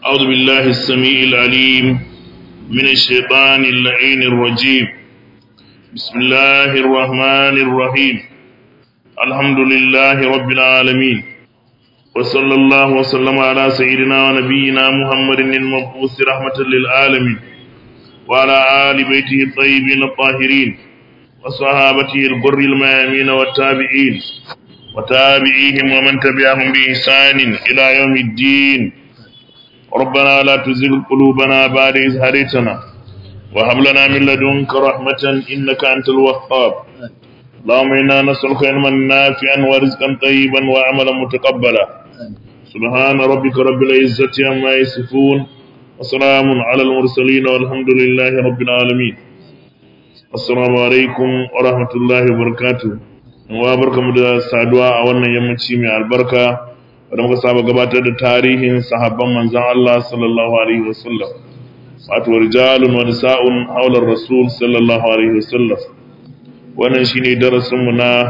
أعوذ بالله السميع العليم من الشيطان اللعين الرجيم بسم الله الرحمن الرحيم الحمد لله رب العالمين وصلى الله وسلم على سيدنا ونبينا محمد المبعوث رحمة للعالمين وعلى آل بيته الطيبين الطاهرين وصحابته الغر الميامين والتابعين وتابعيهم ومن تبعهم بإحسان إلى يوم الدين ربنا لا تزغ قلوبنا بعد إذ هديتنا وهب لنا من لدنك رحمة إنك أنت الوهاب اللهم إنا نسألك علما نافعا ورزقا طيبا وعملا متقبلا سبحان ربك رب العزة عما يصفون وسلام على المرسلين والحمد لله رب العالمين السلام عليكم ورحمة الله وبركاته wa barkamu da saduwa a wannan yammaci mai albarka da muka saba gabatar da tarihin sahabban manzon Allah sallallahu alaihi wasallam wato rijalun wa nisa'un haular rasul sallallahu alaihi wasallam wannan shine darasin mu na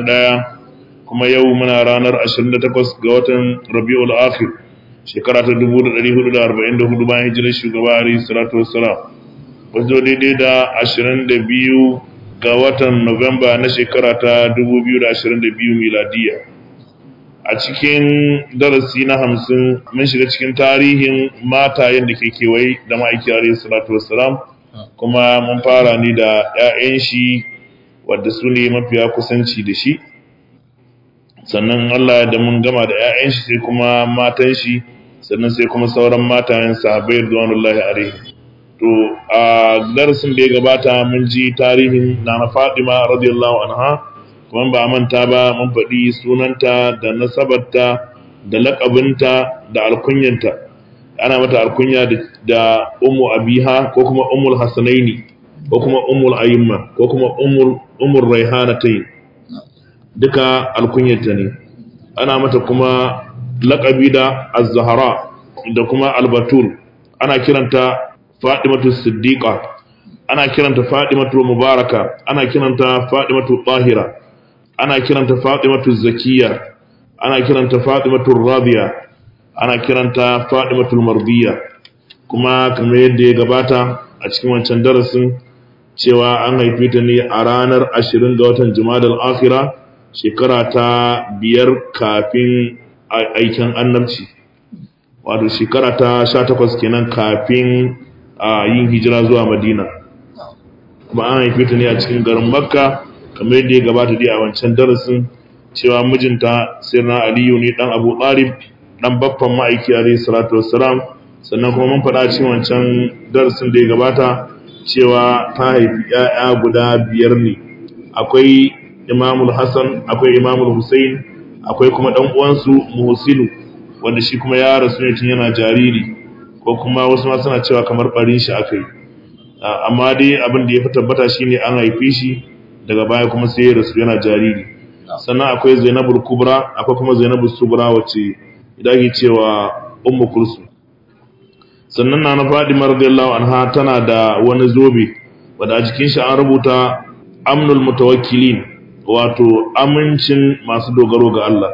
51 kuma yau muna ranar 28 ga watan Rabiul Akhir shekara ta 1444 bayan hijirar shugaba alaihi salatu wassalam wato daidai da 22 ga watan Nuwamba na shekara ta 2022 miladiya. A cikin darasi na hamsin mun shiga cikin tarihin matayen da ke kewaye da ma'aiki alayhi salatu wassalam kuma mun fara ni da 'ya'yan shi wadda su ne mafiya kusanci da shi sannan Allah da mun gama da 'ya'yan shi sai kuma matan shi sannan sai kuma sauran matayen sahabbai radiyallahu alaihi to a darasin da ya gabata mun ji tarihin nana Fatima radiyallahu anha kuma ba manta ba mun faɗi sunanta da nasabarta da laƙabinta da alkunyanta ana mata alkunya da ummu abiha ko kuma ummul hasanaini ko kuma ummul ayyimma ko kuma ummul ummul raihanatai duka alkunyanta ne ana mata kuma laƙabi da az-zahra da kuma albatul ana kiranta Fadimatu Siddiqa ana kiranta Fadimatu Mubaraka ana kiranta Fadimatu Tahira ana kiranta Fadimatu Zakiya ana kiranta Fadimatu Radiya ana kiranta Fadimatu Mardiya kuma kamar yadda ya gabata a cikin wancan darasin cewa an haife ta ne a ranar 20 ga watan Jumadal Akhira shekara ta biyar kafin aikin annabci wato shekara ta 18 kenan kafin a yin hijira zuwa madina kuma an haife ta ne a cikin garin makka kamar yadda ya gabata dai a wancan darasin cewa mijinta sirna aliyu ne dan abu talib dan baffan ma'aiki alayhi salatu wassalam sannan kuma mun faɗa cikin wancan darasin da ya gabata cewa ta haifi 'ya'ya guda biyar ne akwai imamul hasan akwai imamul husain akwai kuma dan uwansu muhsinu wanda shi kuma ya rasu ne tun yana jariri ko kuma wasu ma suna cewa kamar barin shi aka yi amma dai abin da ya fi tabbata shine an haife shi daga baya kuma sai ya rasu yana jariri sannan akwai zainabul kubra akwai kuma zainabul subra wacce idan ake cewa ummu kulsu sannan na na fadima radiyallahu anha tana da wani zobe wanda a jikin shi an rubuta amnul mutawakkilin wato amincin masu dogaro ga Allah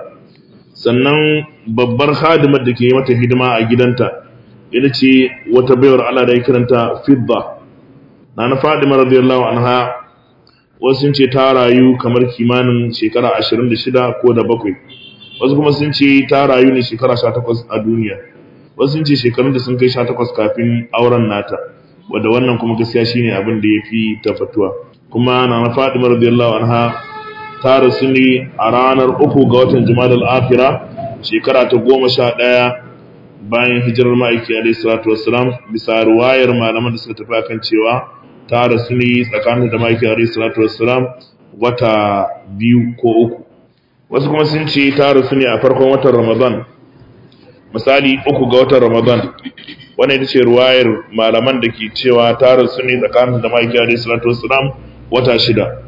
sannan babbar khadimar da ke mata hidima a gidanta ita ce wata baiwar Allah da ya kiranta fidda na na fadima radiyallahu anha wasu sun ce ta rayu kamar kimanin shekara 26 ko da bakwai wasu kuma sun ce ta rayu ne shekara 18 a duniya wasu sun ce shekarun da sun kai 18 kafin auren nata wadda wannan kuma gaskiya shine abin da ya fi tafatuwa kuma na na fadima radiyallahu anha ta rasu ne a ranar uku ga watan jumadal akhira shekara ta goma sha ɗaya bayan hijirar ma'aiki alaihi salatu wassalam bisa ruwayar malaman da suka tafi akan cewa ta rasu ne tsakanin da ma'aiki alaihi salatu wassalam wata biyu ko uku wasu kuma sun ce ta rasu ne a farkon watan ramadan misali uku ga watan ramadan wannan ita ce ruwayar malaman da ke cewa ta rasu ne tsakanin da ma'aiki alaihi salatu wassalam wata shida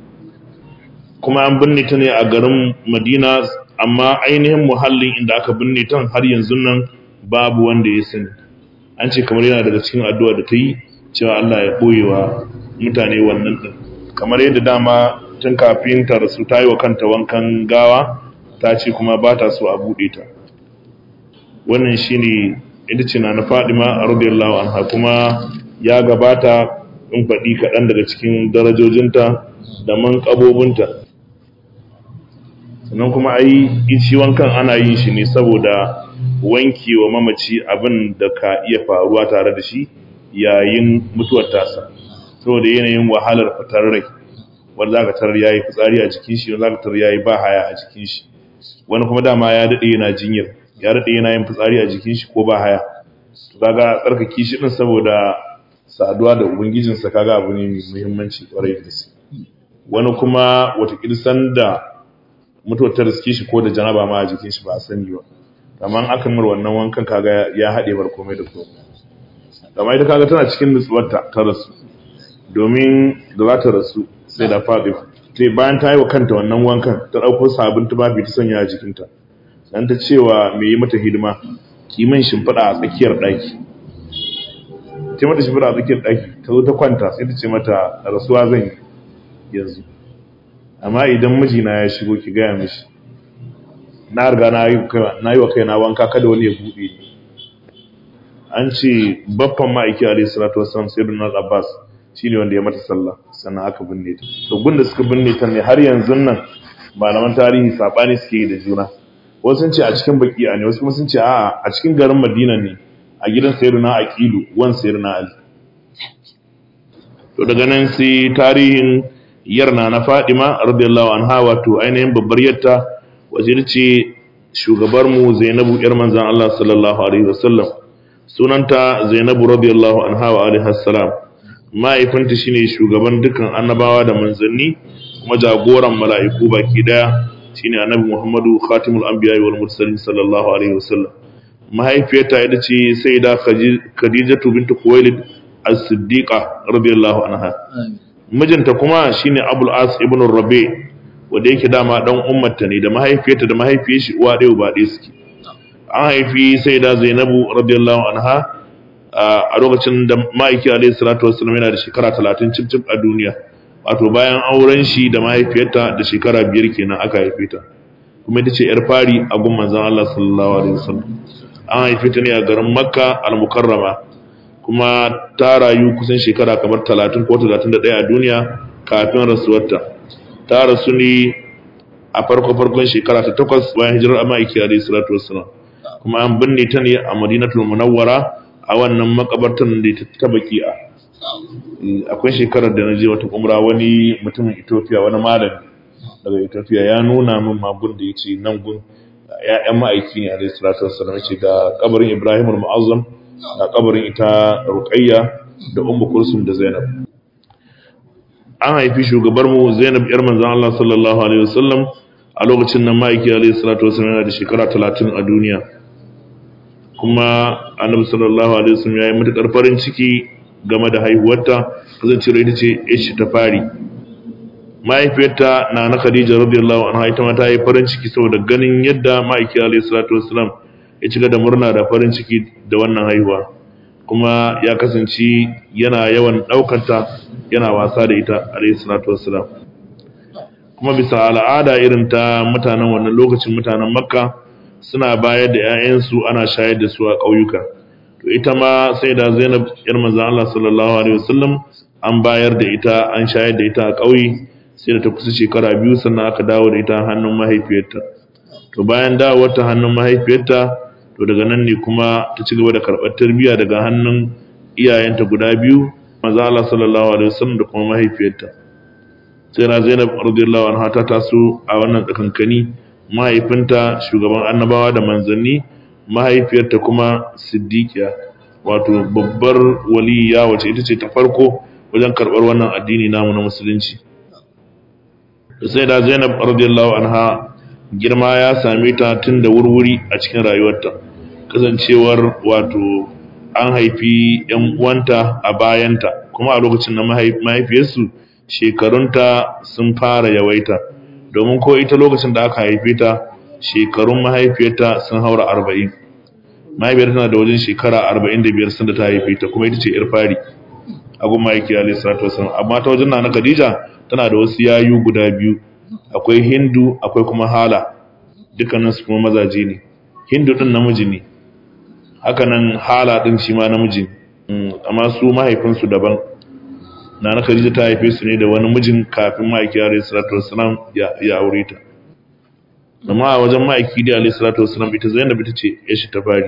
kuma an binne ta ne a garin madina amma ainihin muhallin inda aka binne ta har yanzu nan babu wanda ya sani an ce kamar yana daga cikin addu'a da ta yi cewa Allah ya ɓoye wa mutane wannan ɗin kamar yadda dama tun kafin ta rasu ta yi wa kanta wankan gawa ta ce kuma ba ta so a buɗe ta wannan shine ita ce na na Fadima radiyallahu anha kuma ya gabata in faɗi kaɗan daga cikin darajojinta da manƙabobinta sannan kuma ai shi wankan ana yin shi ne saboda wanki wa mamaci abin da ka iya faruwa tare da shi yayin mutuwar tasa saboda yanayin wahalar fitar rai wanda zaka tarar yayi fitsari a jikin shi wanda zaka tarar yayi ba haya a jikin shi wani kuma dama ya dade yana jinyar ya dade yana yin fitsari a jikin shi ko ba haya to kaga tsarkake shi din saboda saduwa da ubangijin sa kaga abu ne mai muhimmanci kwarai da gaske wani kuma wata kirsan da mutuwar ta riske shi ko da janaba ma a jikin shi ba a sani ba amma aka mir wannan wankan kaga ya hade bar komai da komai amma ita kaga tana cikin nutsuwarta ta rasu domin da za ta rasu sai da faɗi sai bayan ta yi wa kanta wannan wankan ta ɗauko sabon tufafi ta sanya a jikinta dan ta cewa mai yi mata hidima kiman shimfiɗa a tsakiyar ɗaki ta mata shimfiɗa a tsakiyar ɗaki ta zo ta kwanta sai ta ce mata rasuwa zan yi yanzu amma idan mijina ya shigo ki gaya mishi na riga na yi wa kaina wanka kada wani ya buɗe ni an ce baffan ma'aiki alaihi salatu wasallam sayyidina abbas shine wanda ya mata sallah sannan aka binne ta to gunda suka binne ta ne har yanzu nan malaman tarihi sabani suke yi da juna wasu sun ce a cikin baki'a ne wasu kuma sun ce a'a a cikin garin madina ne a gidan sayyidina aqilu wan sayyidina ali to daga nan sai tarihin yarna na fadima radiyallahu anha wato ainihin babbar yatta wace ce shugabar mu zainabu yar manzon Allah sallallahu alaihi wasallam sunanta zainabu radiyallahu anha wa alaihi salam mahaifinta shine shugaban dukkan annabawa da manzanni kuma jagoran mala'iku baki daya shine annabi Muhammadu khatimul anbiya wal mursalin sallallahu alaihi wasallam mahaifiyarta ita ce sayyida khadijatu bint khuwailid as-siddiqa radiyallahu anha mijinta kuma shine abul as ibn rabi wanda yake dama dan ummarta ne da mahaifiyarta da mahaifiyar shi uwa ɗaya uba ɗaya suke an haifi sayyida zainabu radiyallahu anha a lokacin da ma'aiki alaihi salatu wassalam yana da shekara talatin cif a duniya wato bayan auren shi da mahaifiyarta da shekara biyar kenan aka haife ta kuma ita ce yar fari a gun manzon Allah sallallahu alaihi wasallam an haife ta ne a garin Makka al-Mukarrama kuma ta rayu kusan shekara kamar talatin ko talatin da ɗaya a duniya kafin rasuwarta ta rasu ne a farko farkon shekara ta takwas bayan hijirar ma'aiki alaihi salatu wassalam kuma an binne ta ne a Madinatul Munawwara a wannan makabartar da ta baki'a akwai shekarar da na je wata umra wani mutumin Ethiopia wani malami daga Ethiopia ya nuna min magun da yace nan gun ya'yan ma'aiki ne alayhi salatu wassalam yace ga kabarin Ibrahim al-Mu'azzam ga kabarin ita Ruqayya da Ummu Kulsum da Zainab an haifi shugabar mu Zainab yar manzon Allah sallallahu alaihi wasallam a lokacin nan ma'aiki alayhi salatu wassalam yana da shekara 30 a duniya kuma annabi sallallahu alaihi wasallam yayi matukar farin ciki game da haihuwarta kasancewar ita ce ishi ta fari mahaifiyarta na na Khadija radiyallahu anha ita ma ta yi farin ciki saboda ganin yadda ma'aiki alaihi salatu wassalam ya cika da murna da farin ciki da wannan haihuwa kuma ya kasance yana yawan daukanta yana wasa da ita alaihi salatu wassalam kuma bisa al'ada irin ta mutanen wannan lokacin mutanen makka suna bayar da 'ya'yansu ana shayar da su a ƙauyuka to ita ma sai da zainab yar manzon Allah sallallahu alaihi wasallam an bayar da ita an shayar da ita a ƙauye sai da ta kusa shekara biyu sannan aka dawo da ita hannun mahaifiyarta to bayan dawowar ta hannun mahaifiyarta to daga nan ne kuma ta ci gaba da karɓar tarbiyya daga hannun iyayenta guda biyu manzon Allah sallallahu alaihi wasallam da kuma mahaifiyarta sai na zainab radiyallahu anha ta taso a wannan tsakankani mahaifinta shugaban annabawa da manzanni mahaifiyarta kuma siddiqiya wato babbar waliya wace ita ce ta farko wajen karɓar wannan addini namu na musulunci sai da zainab radiyallahu anha girma ya same ta tun da wurwuri a cikin rayuwarta kasancewar wato an haifi yan uwanta a bayanta kuma a lokacin na mahaifiyarsu shekarunta sun fara yawaita domin ko ita lokacin da aka haife ta shekarun mahaifiyarta sun haura arba'in mahaifiyar tana da wajen shekara arba'in da biyar sun da ta haife ta kuma ita ce yar fari a gun mahaifi alaihi salatu wasallam amma ta wajen na khadija tana da wasu yayu guda biyu akwai hindu akwai kuma hala dukkanin su kuma mazaje ne hindu din namiji ne haka nan hala din shi ma namiji amma su mahaifinsu daban na na Khadija ta haife su ne da wani mijin kafin ma'aiki alayhi salatu wassalam ya aure ta amma a wajen ma'aiki da alayhi salatu wassalam ita Zainab ita ce ya shi ta fari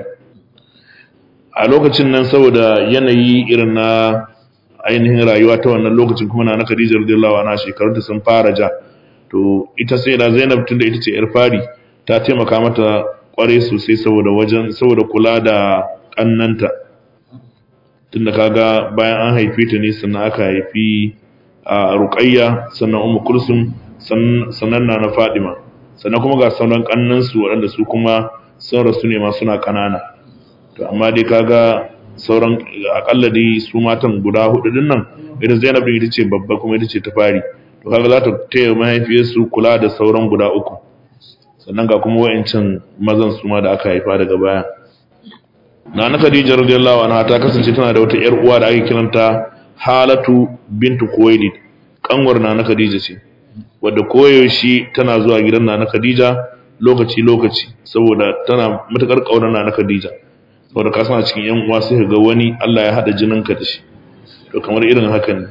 a lokacin nan saboda yanayi irin na ainihin rayuwa ta wannan lokacin kuma na na Khadija radiyallahu anha shekarunta sun fara ja to ita sai da Zainab tunda ita ce yar fari ta taimaka mata kware sosai saboda wajen saboda kula da kannanta tunda kaga bayan an haife ta ne sannan aka haifi a Ruqayya sannan Ummu Kulsum sannan na Fadima sannan kuma ga sauran kannan su waɗanda su kuma sun rasu ne ma suna kanana to amma dai kaga sauran akalla dai su matan guda hudu din nan ita Zainab din ita ce babba kuma ita ce ta fari to kaga za ta taya mahaifiyarsu kula da sauran guda uku sannan ga kuma wa'ancan mazan su ma da aka haifa daga baya Nana Khadija radiyallahu anha ta kasance tana da wata yar uwa da ake kiranta Halatu bintu Khuwailid kanwar Nana Khadija ce wadda koyaushe tana zuwa gidan Nana Khadija lokaci lokaci saboda tana matakar kaunar Nana Khadija saboda ka san a cikin yan uwa sai ga wani Allah ya hada jininka da shi to kamar irin haka ne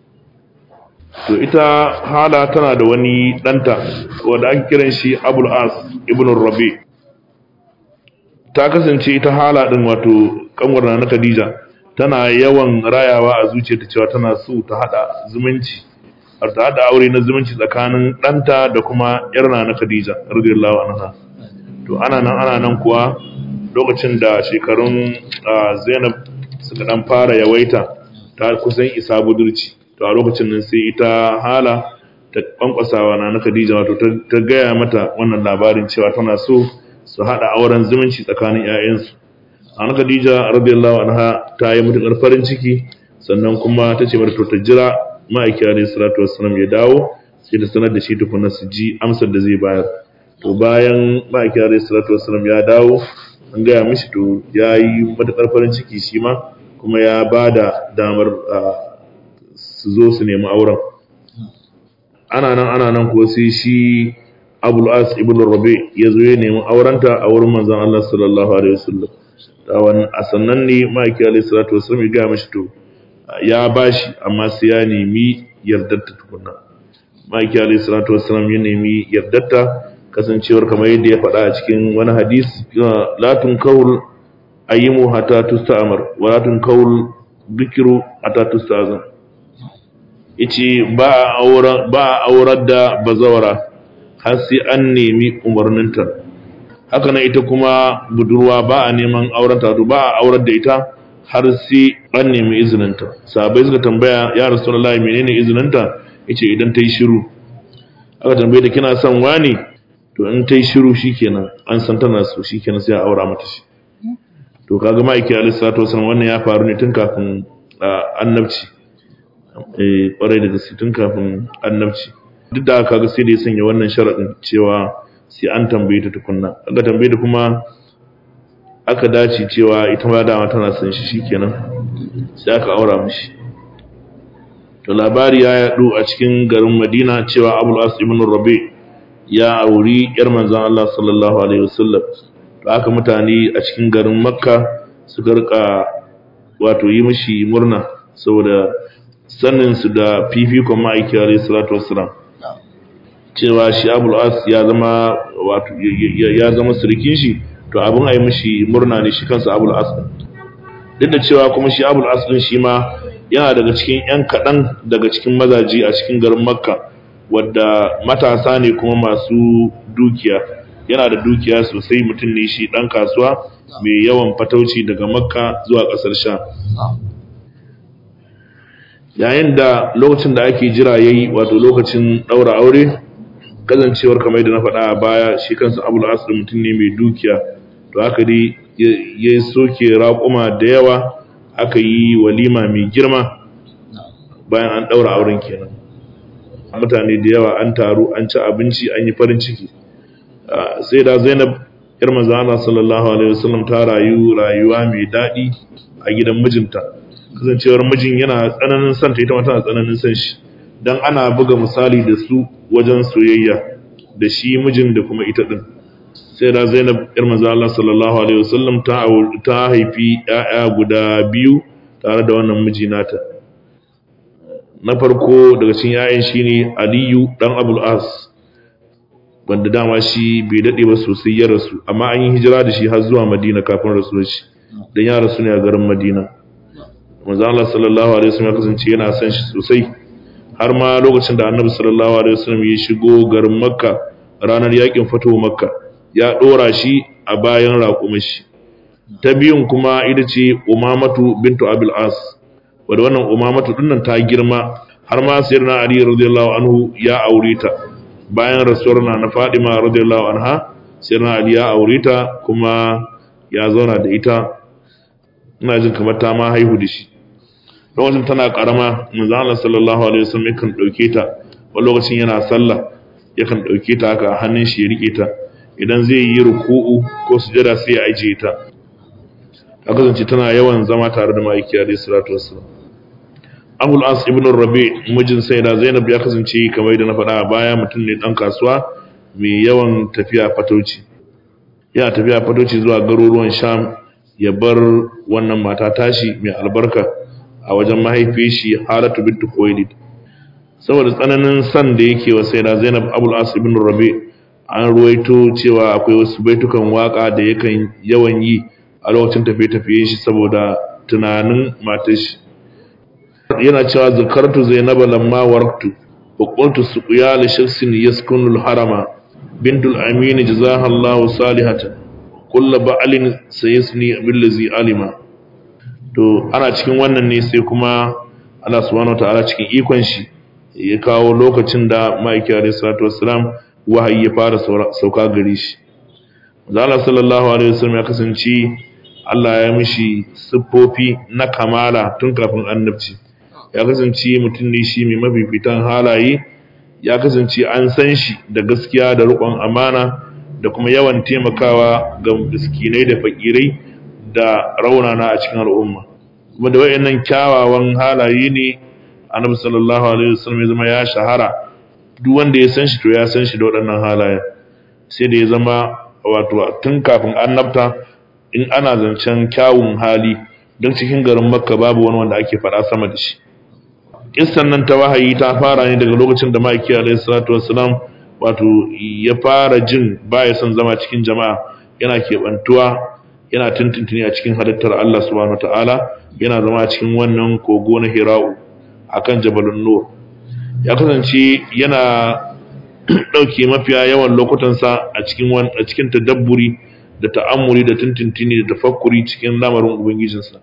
to ita hala tana da wani danta wanda ake kiran shi Abul As ibn Rabi ta kasance ita hala din wato kanwar na Khadija tana yawan rayawa a zuciyarta cewa tana so ta hada zumunci har ta hada aure na zumunci tsakanin danta da kuma yar na Khadija radiyallahu anha to ana nan ana nan kuwa lokacin da shekarun Zainab suka dan fara yawaita ta kusan isa budurci to a lokacin nan sai ita hala ta kwankwasawa na na Khadija wato ta gaya mata wannan labarin cewa tana so su hada auren zumunci tsakanin ƴaƴansu ana Khadija radiyallahu anha ta yi mutukar farin ciki sannan kuma ta ce mata to ta jira ma'aiki alayhi salatu wassalam ya dawo sai ta sanar da shi tukuna su ji amsar da zai bayar to bayan ma'aiki alayhi salatu wassalam ya dawo an gaya mishi to ya yi matukar farin ciki shi ma kuma ya ba da damar su zo su nemi auren ana nan ana nan ko sai shi abul as ibn rabi ya zo ya nemi aurenta a wurin manzon Allah sallallahu alaihi wasallam da wannan a sannan ne ma'aiki alaihi salatu wasallam ya ga mishi to ya bashi amma sai ya nemi yardarta tukunna ma'aiki alaihi salatu wasallam ya nemi yardarta kasancewar kamar yadda ya faɗa a cikin wani hadisi la tunkawul ayyimu hatta tusta'mar wa la tunkawul bikiru hatta tusta'zan yace ba a aurar ba a aurar da bazawara har sai an nemi umarninta haka nan ita kuma budurwa ba a neman aurenta to ba a aurar da ita har sai an nemi izininta sahabbai suka tambaya ya rasulullahi menene izininta yace idan ta yi shiru aka tambaye ta kina son wani to in ta yi shiru shikenan an san tana so shikenan sai a aura mata shi to kaga ma'aiki alaihi salatu wasallam wannan ya faru ne tun kafin annabci eh kwarai da gaske tun kafin annabci duk da haka ga sai da ya sanya wannan sharadin cewa sai an tambaye ta tukunna aka tambaye ta kuma aka dace cewa ita ma dama tana son shi shikenan sai aka aura mishi to labari ya yadu a cikin garin Madina cewa Abul As ibn Rabi ya auri yar manzon Allah sallallahu alaihi wasallam to aka mutane a cikin garin Makka suka rika wato yi mishi murna saboda sanin su da fifikon ma'aiki alaihi salatu wassalam cewa shi Abul As ya zama wato ya zama surikin shi to abin a yi mishi murna ne shi kansa Abul As duk da cewa kuma shi Abul As din shi ma yana daga cikin ‘yan kaɗan daga cikin mazaji a cikin garin makka wadda matasa ne kuma masu dukiya yana da dukiya sosai mutum ne shi ɗan kasuwa mai yawan fatauci daga makka zuwa ƙasar sha yayin da lokacin da ake jira ya yi wato lokacin ɗaura aure kazancewar kamar da na faɗa a baya shi kansa abu da mutum ne mai dukiya to haka dai ya soke raƙuma da yawa aka yi walima mai girma bayan an ɗaura auren kenan mutane da yawa an taru an ci abinci an yi farin ciki sai da zainab yar mazana sallallahu alaihi wasallam ta rayu rayuwa mai daɗi a gidan mijinta kasancewar mijin yana tsananin son ta ita ma tana tsananin son shi dan ana buga misali da su wajen soyayya da shi mijin da kuma ita din sai da Zainab yar manzo Allah sallallahu alaihi wasallam ta ta haifi ƴaƴa guda biyu tare da wannan miji nata na farko daga cikin ƴaƴan shine Aliyu dan Abul As wanda dama shi bai dade ba sosai ya rasu amma an yi hijira da shi har zuwa Madina kafin rasuwar shi dan ya rasu ne a garin Madina manzo Allah sallallahu alaihi wasallam ya kasance yana son shi sosai har ma lokacin da Annabi sallallahu alaihi wasallam ya shigo garin Makka ranar yakin fatuwa Makka ya dora shi a bayan raƙumin shi ta biyun kuma ita ce Umamatu bintu Abil As wadda wannan Umamatu dinnan ta girma har ma sayyidina Ali radiyallahu anhu ya aure ta bayan rasuwar na na Fadima radiyallahu anha sayyidina Ali ya aure ta kuma ya zauna da ita ina jin kamar ta ma haihu da shi lokacin tana karama manzo Allah sallallahu alaihi wasallam yakan dauke ta wani lokacin yana sallah yakan dauke ta haka a hannun shi ya rike ta idan zai yi ruku'u ko sujada sai ya ajiye ta ta kasance tana yawan zama tare da ma'aiki alayhi salatu wassalam Abul As ibn Rabi mijin Sayyida Zainab ya kasance kamar yadda na faɗa a baya mutum ne dan kasuwa mai yawan tafiya fatauci yana tafiya fatauci zuwa garuruwan Sham ya bar wannan mata tashi mai albarka a wajen mahaifiyar shi Halatu bint Khuwailid saboda tsananin san da yake wa Sayyida Zainab Abul As ibn Rabi an ruwaito cewa akwai wasu baitukan waka da yakan yawan yi a lokacin tafiye-tafiye shi saboda tunanin matar shi yana cewa zakartu zainaba lamma warqtu wa qultu suqiya li shakhsin yaskunu al-harama bintul amin jazaha Allahu salihatan kullu ba'lin sayasni billazi alima to ana cikin wannan ne sai kuma Allah subhanahu wa ta'ala cikin ikon shi ya kawo lokacin da ma'aiki alaihi salatu wassalam wahayi ya fara sauka gare shi Allah sallallahu alaihi wasallam ya kasance Allah ya mishi siffofi na kamala tun kafin annabci ya kasance mutum ne shi mai mafifitan halaye ya kasance an san shi da gaskiya da riƙon amana da kuma yawan taimakawa ga miskinai da fakirai da raunana a cikin al'umma kuma da wayannan kyawawan halaye ne annabi sallallahu alaihi wasallam ya zama ya shahara duk wanda ya san shi to ya san shi da waɗannan halayen sai da ya zama wato tun kafin annabta in ana zancen kyawun hali don cikin garin makka babu wani wanda ake faɗa sama da shi kissan nan ta wahayi ta fara ne daga lokacin da ma'aiki alaihi salatu wassalam wato ya fara jin baya son zama cikin jama'a yana keɓantuwa yana tuntuntuni a cikin halittar Allah subhanahu ta'ala yana zama cikin wannan kogo na Hira'u akan Jabalun Nur ya kasance yana ɗauke mafiya yawan lokutansa a cikin a cikin tadabburi da ta'ammuri da tuntuntuni da tafakkuri cikin lamarin ubangijinsa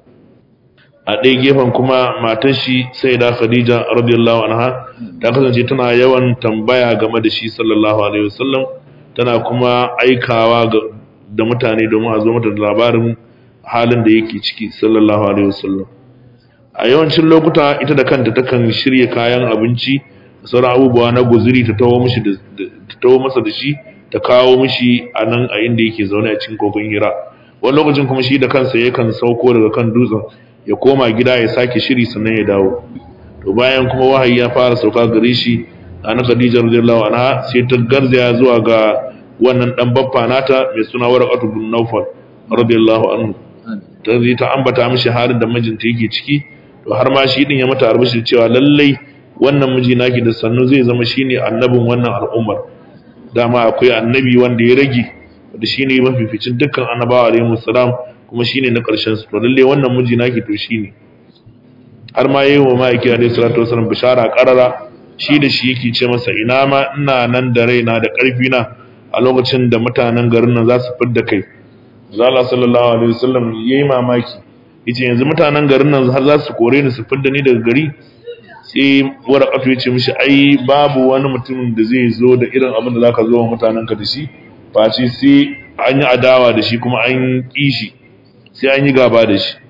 a ɗaya gefen kuma matar shi sai da khadija radiyallahu anha ta kasance tana yawan tambaya game da shi sallallahu alaihi wasallam tana kuma aikawa da mutane domin a zo mata da labarin halin da yake ciki sallallahu alaihi wasallam a yawancin lokuta ita da kanta takan shirya kayan abinci da sauran abubuwa na guzuri ta tawo mishi ta tawo masa da shi ta kawo mishi a nan a inda yake zaune a cikin kogon hira wani lokacin kuma shi da kansa yakan sauko daga kan dutsen ya koma gida ya sake shiri sannan ya dawo to bayan kuma wahayi ya fara sauka gare shi ana Khadija radiyallahu anha sai ta garzaya zuwa ga wannan dan baffa nata mai suna Warqatu bin Nawfal radiyallahu anhu ta zai ta ambata mishi halin da mijinta yake ciki to har ma shi din ya mata arbishi cewa lallai wannan miji naki da sannu zai zama shine annabin wannan al'ummar dama akwai annabi wanda ya rage da shine mafificin dukkan annabawa alaihi salam kuma shine na ƙarshen su to lalle wannan miji naki to shine har ma yayi wa ma'aiki alaihi salatu wasallam bishara qarara shi da shi yake ce masa ina ma ina nan da raina da ƙarfi na a lokacin da mutanen garin nan za su fidda kai zalla sallallahu alaihi wasallam yayi mamaki yace yanzu mutanen garin nan har za su kore ni su fidda ni daga gari sai waraqatu yace mishi ai babu wani mutum da zai zo da irin abin da zaka zo wa mutanen ka da shi face sai an yi adawa da shi kuma an kishi sai an yi gaba da shi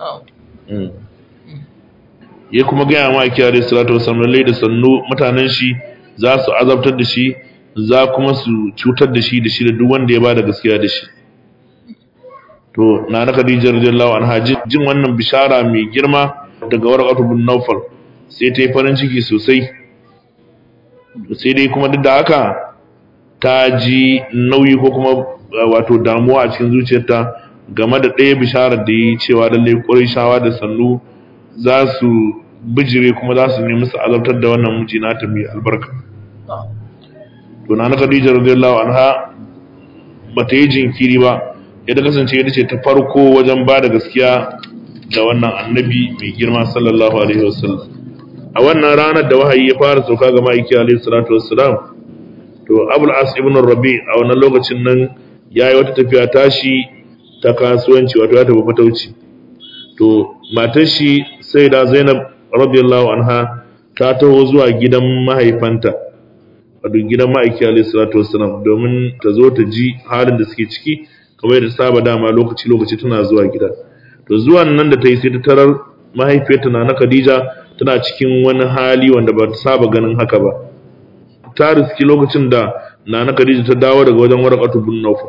ya kuma gaya ma ake yare salatu wasallam lallai da sannu mutanen shi za su azabtar da shi za kuma su cutar da shi da shi da duk wanda ya bada gaskiya da shi to na na Khadija radiyallahu anha jin wannan bishara mai girma daga Warqatu bin Nawfal sai ta yi farin ciki sosai sai dai kuma duk da haka ta ji nauyi ko kuma wato damuwa a cikin zuciyarta game da ɗaya bisharar da yi cewa lalle ƙurayshawa da sannu za su bijire kuma za su nemi su azabtar da wannan miji nata mai albarka to na na Khadija radiyallahu anha bata yi jinkiri ba yadda kasance ita ce ta farko wajen ba da gaskiya da wannan annabi mai girma sallallahu alaihi wasallam a wannan ranar da wahayi ya fara sauka ga ma'aiki alaihi salatu wassalam to abul as ibn rabi a wannan lokacin nan yayi wata tafiya tashi ta kasuwanci wato ya tafi fatauci to matar shi sai da zainab radiyallahu anha ta taho zuwa gidan mahaifanta wato gidan ma'aiki alaihi salatu wassalam domin ta zo ta ji halin da suke ciki kamar da saba dama lokaci lokaci tana zuwa gida to zuwan nan da ta yi sai ta tarar mahaifiyarta na na Khadija tana cikin wani hali wanda ba ta saba ganin haka ba ta riski lokacin da na na Khadija ta dawo daga wajen Warqatu bin Nawfal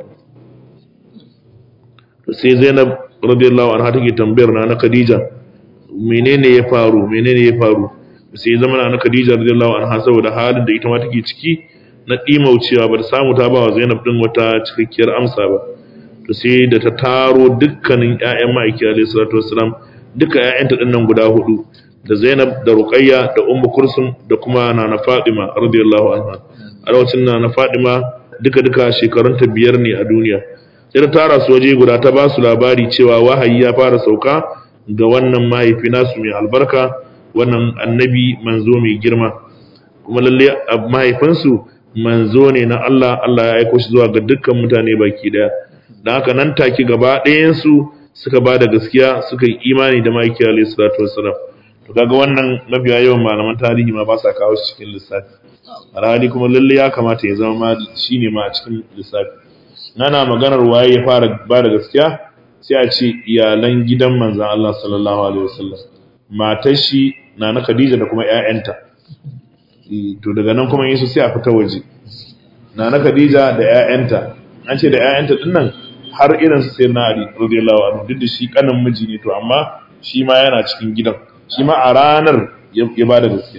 to sai Zainab radiyallahu anha take tambayar na na Khadija menene ya faru menene ya faru sai zama na na Khadija radiyallahu anha saboda halin da ita ma take ciki na dimaucewa ba ta samu ta ba wa Zainab din wata cikakkiyar amsa ba to sai da ta taro dukkanin ƴaƴan ma'aiki alayhi salatu wassalam duka ƴaƴanta din nan guda hudu da Zainab da Ruqayya da Ummu Kulsum da kuma Nana Fatima radiyallahu anha a lokacin Nana Fatima duka duka shekarunta biyar ne a duniya sai ta tara su waje guda ta ba su labari cewa wahayi ya fara sauka ga wannan mahaifi nasu mai albarka wannan annabi manzo mai girma kuma lalle mahaifinsu manzo ne na Allah Allah ya aiko shi zuwa ga dukkan mutane baki daya da haka nan take gaba ɗayansu suka ba da gaskiya suka yi imani da ma'aiki alayhi salatu wassalam to kaga wannan mafiya yawan malaman tarihi ma ba sa kawo shi cikin lissafi alhali kuma lalle ya kamata ya zama ma shine ma a cikin lissafi nana maganar waye ya fara ba da gaskiya sai a ce iyalan gidan manzon Allah sallallahu alaihi wasallam matar shi na na Khadija da kuma ƴaƴanta to daga nan kuma Yesu sai a fita waje na na Khadija da ƴaƴanta an ce da ƴaƴanta dinnan har irin su sai na Ali radiyallahu anhu duk da shi kanin miji ne to amma shi ma yana cikin gidan shi ma a ranar ya ba da gaskiya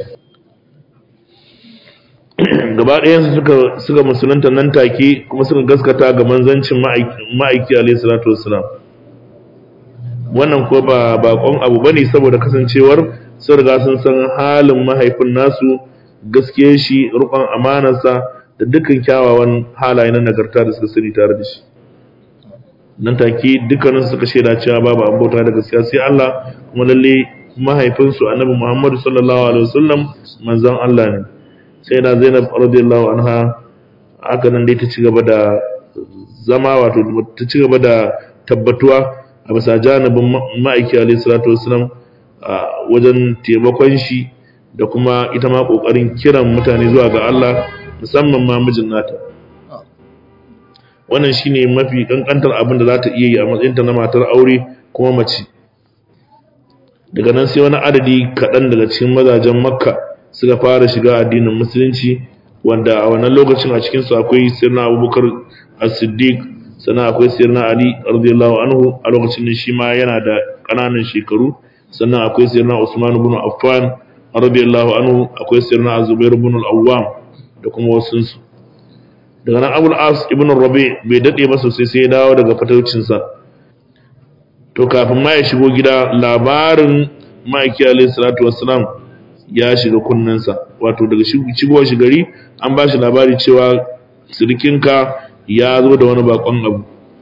gaba ɗayan suka suka musulunta nan take kuma suka gaskata ga manzancin ma'aiki alaihi salatu wassalam wannan ko ba bakon abu bane saboda kasancewar sun riga sun san halin mahaifin nasu gaskiyar shi rukun amanarsa da dukkan kyawawan halaye na nagarta da suka sani tare da shi nan take dukkanin suka shaida cewa babu an bauta da gaskiya sai Allah kuma lalle mahaifinsu annabi Muhammad sallallahu alaihi wasallam manzon Allah ne sai da Zainab radiyallahu anha haka nan dai ta ci gaba da zama wato ta ci gaba da tabbatuwa a bisa janibin ma'aiki alaihi salatu wasallam wajen taimakon shi da kuma ita ma kokarin kiran mutane zuwa ga Allah musamman ma mijin nata wannan shine mafi kankantar abin da za ta iya yi a matsayinta na matar aure kuma mace daga nan sai wani adadi kaɗan daga cikin mazajen makka suka fara shiga addinin musulunci wanda a wannan lokacin a cikinsu akwai sirna abubakar as-siddiq sannan akwai sirna ali radiyallahu anhu a lokacin da shi ma yana da ƙananan shekaru sannan akwai sirna usman ibn affan radiyallahu anhu akwai sirna zubair ibn al-awwam da kuma wasunsu daga nan abul as ibn rabi bai dade ba sosai sai ya dawo daga fataucinsa to kafin ma ya shigo gida labarin ma'aiki alayhi salatu wassalam ya shiga kunnensa wato daga shigowar shi gari an ba shi labari cewa sirikinka ya zo da wani bakon abu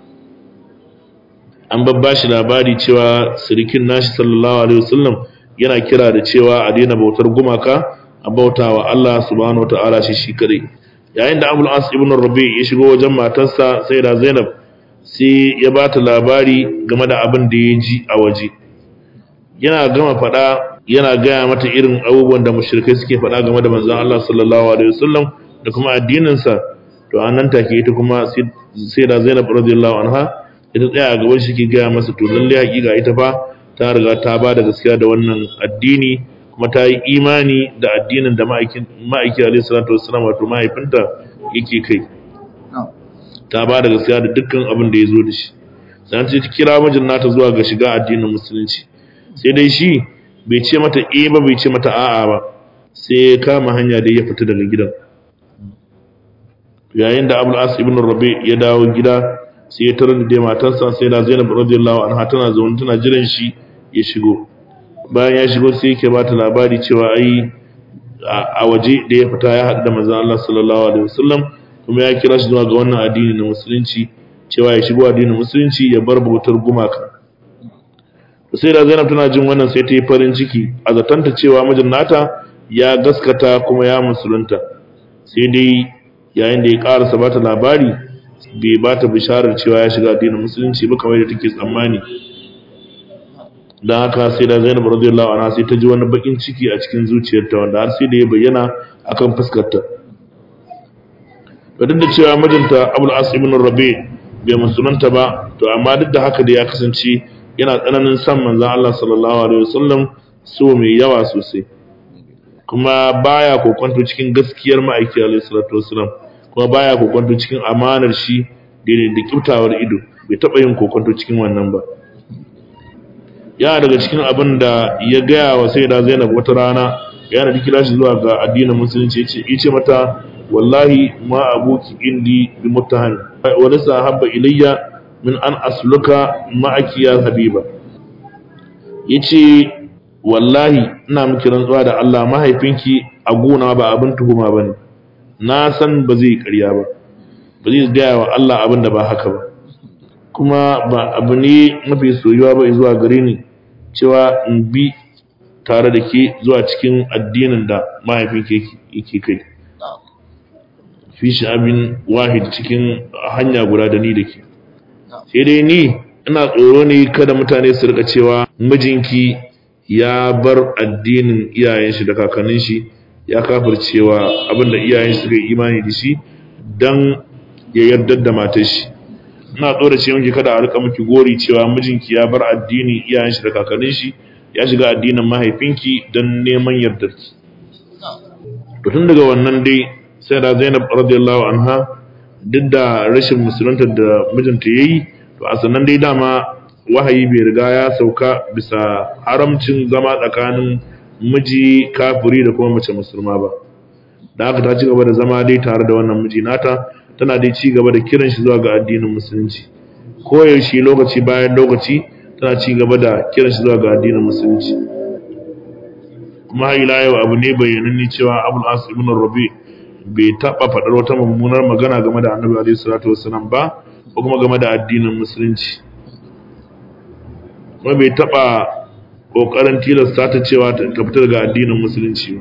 an babba shi labari cewa sirikin nashi sallallahu alaihi wasallam yana kira da cewa a daina bautar gumaka a bautawa Allah subhanahu wataala shi shi kadai yayin da Abul As ibn Rabi ya shigo wajen matarsa sai da Zainab sai ya ba ta labari game da abin da ya ji a waje yana gama faɗa yana gaya mata irin abubuwan da mushrikai suke faɗa game da manzon Allah sallallahu alaihi wasallam da kuma addininsa to a nan take ita kuma sai da Zainab radiyallahu anha ita tsaya a gaban shi ke gaya masa to lalle hakika ita fa ta riga ta ba da gaskiya da wannan addini kuma ta yi imani da addinin da ma'aiki alaihi salatu wassalam wato mahaifinta yake kai ta ba da gaskiya da dukkan abin da ya zo da shi sannan ta kira mijin nata zuwa ga shiga addinin musulunci sai dai shi bai ce mata e ba bai ce mata a'a ba sai ya kama hanya da ya fita daga gidan yayin da abul as ibn rabi ya dawo gida sai ya tarar da matarsa sai da zainab radiyallahu anha tana zaune tana jiran shi ya shigo bayan ya shigo sai yake bata labari cewa ai a waje da ya fita ya haɗu da manzon Allah sallallahu alaihi wasallam kuma ya kira shi zuwa ga wannan addini na musulunci cewa ya shigo addinin musulunci ya bar bautar gumaka sai da Zainab tana jin wannan sai ta yi farin ciki a zatanta cewa mijin nata ya gaskata kuma ya musulunta sai dai yayin da ya karasa bata labari bai bata bisharar cewa ya shiga addinin musulunci ba kamar da take tsammani dan haka sai da Zainab radiyallahu anha sai ta ji wani bakin ciki a cikin zuciyarta wanda har sai da ya bayyana akan fuskarta duk da cewa mijinta Abul As ibn Rabi bai musulunta ba to amma duk da haka da ya kasance yana tsananin san manzon Allah sallallahu alaihi wasallam so mai yawa sosai kuma baya kokonto cikin gaskiyar ma'aiki alaihi salatu wasallam kuma baya kokonto cikin amanar shi da da kyautawar ido bai taba yin kokonto cikin wannan ba ya daga cikin abin da ya gaya wa sai da Zainab wata rana yana da kira shi zuwa ga addinin musulunci yace yace mata wallahi ma abuki indi bi muttahan wa lasa habba ilayya min an asluka ma'aki ya habiba yace wallahi ina miki rantsuwa da Allah mahaifinki a gona ba abin tuhuma bane na san ba zai ƙarya ba ba zai gaya wa Allah abin da ba haka ba kuma ba abu ne mafi soyuwa ba zuwa gare ni cewa in bi tare da ke zuwa cikin addinin da mahaifinki yake kai fi abin wahid cikin hanya guda da ni da ke sai dai ni ina tsoro ne kada mutane su rika cewa mijinki ya bar addinin iyayen shi da kakannin shi ya kafircewa abinda iyayen shi suka yi imani da shi dan ya yarda da matar shi ina tsoro ce miki kada a rika miki gori cewa mijinki ya bar addinin iyayen shi da kakannin shi ya shiga addinin mahaifinki dan neman yardarki to tun daga wannan dai sai da Zainab radiyallahu anha duk da rashin musulunta da mijinta yayi to a sannan dai dama wahayi bai riga ya sauka bisa haramcin zama tsakanin miji kafiri da kuma mace musulma ba da haka ta ci gaba da zama dai tare da wannan miji nata tana dai ci gaba da kiran shi zuwa ga addinin musulunci koyaushe lokaci bayan lokaci tana ci gaba da kiran shi zuwa ga addinin musulunci kuma har ila yau abu ne bayyananne cewa abul as ibn rabi bai taɓa faɗar wata mummunar magana game da annabi alaihi salatu wasalam ba ko kuma game da addinin musulunci kuma bai taɓa ƙoƙarin tilasta ta cewa ta fita daga addinin musulunci ba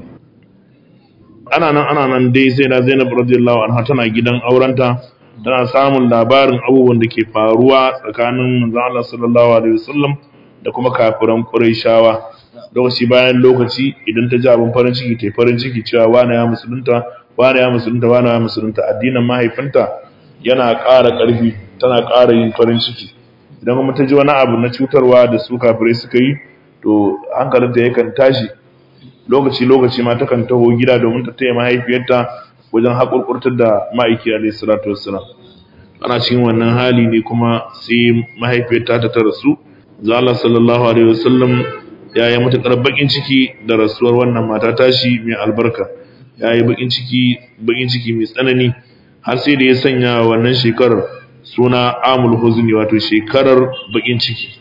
ana nan ana nan dai sai na zainab radiyallahu anha tana gidan aurenta tana samun labarin abubuwan da ke faruwa tsakanin manzon Allah sallallahu alaihi wasallam da kuma kafiran Qurayshawa lokaci bayan lokaci idan ta ji abin farin ciki ta farin ciki cewa wani ya musulunta wani ya musulunta wani ya musulunta addinin mahaifinta yana ƙara ƙarfi tana ƙara yin farin ciki idan kuma ta ji wani abu na cutarwa da su kafirai suka yi to hankalinta yakan tashi lokaci lokaci ma takan taho gida domin ta taya mahaifiyarta wajen haƙurƙurtar da ma'aiki alaihi salatu wassalam ana cikin wannan hali ne kuma sai mahaifiyarta ta rasu zalla sallallahu alaihi wasallam ya yi matuƙar baƙin ciki da rasuwar wannan mata tashi mai albarka ya yi baƙin ciki baƙin ciki mai tsanani har sai da ya sanya wannan shekarar suna amul huzni wato shekarar baƙin ciki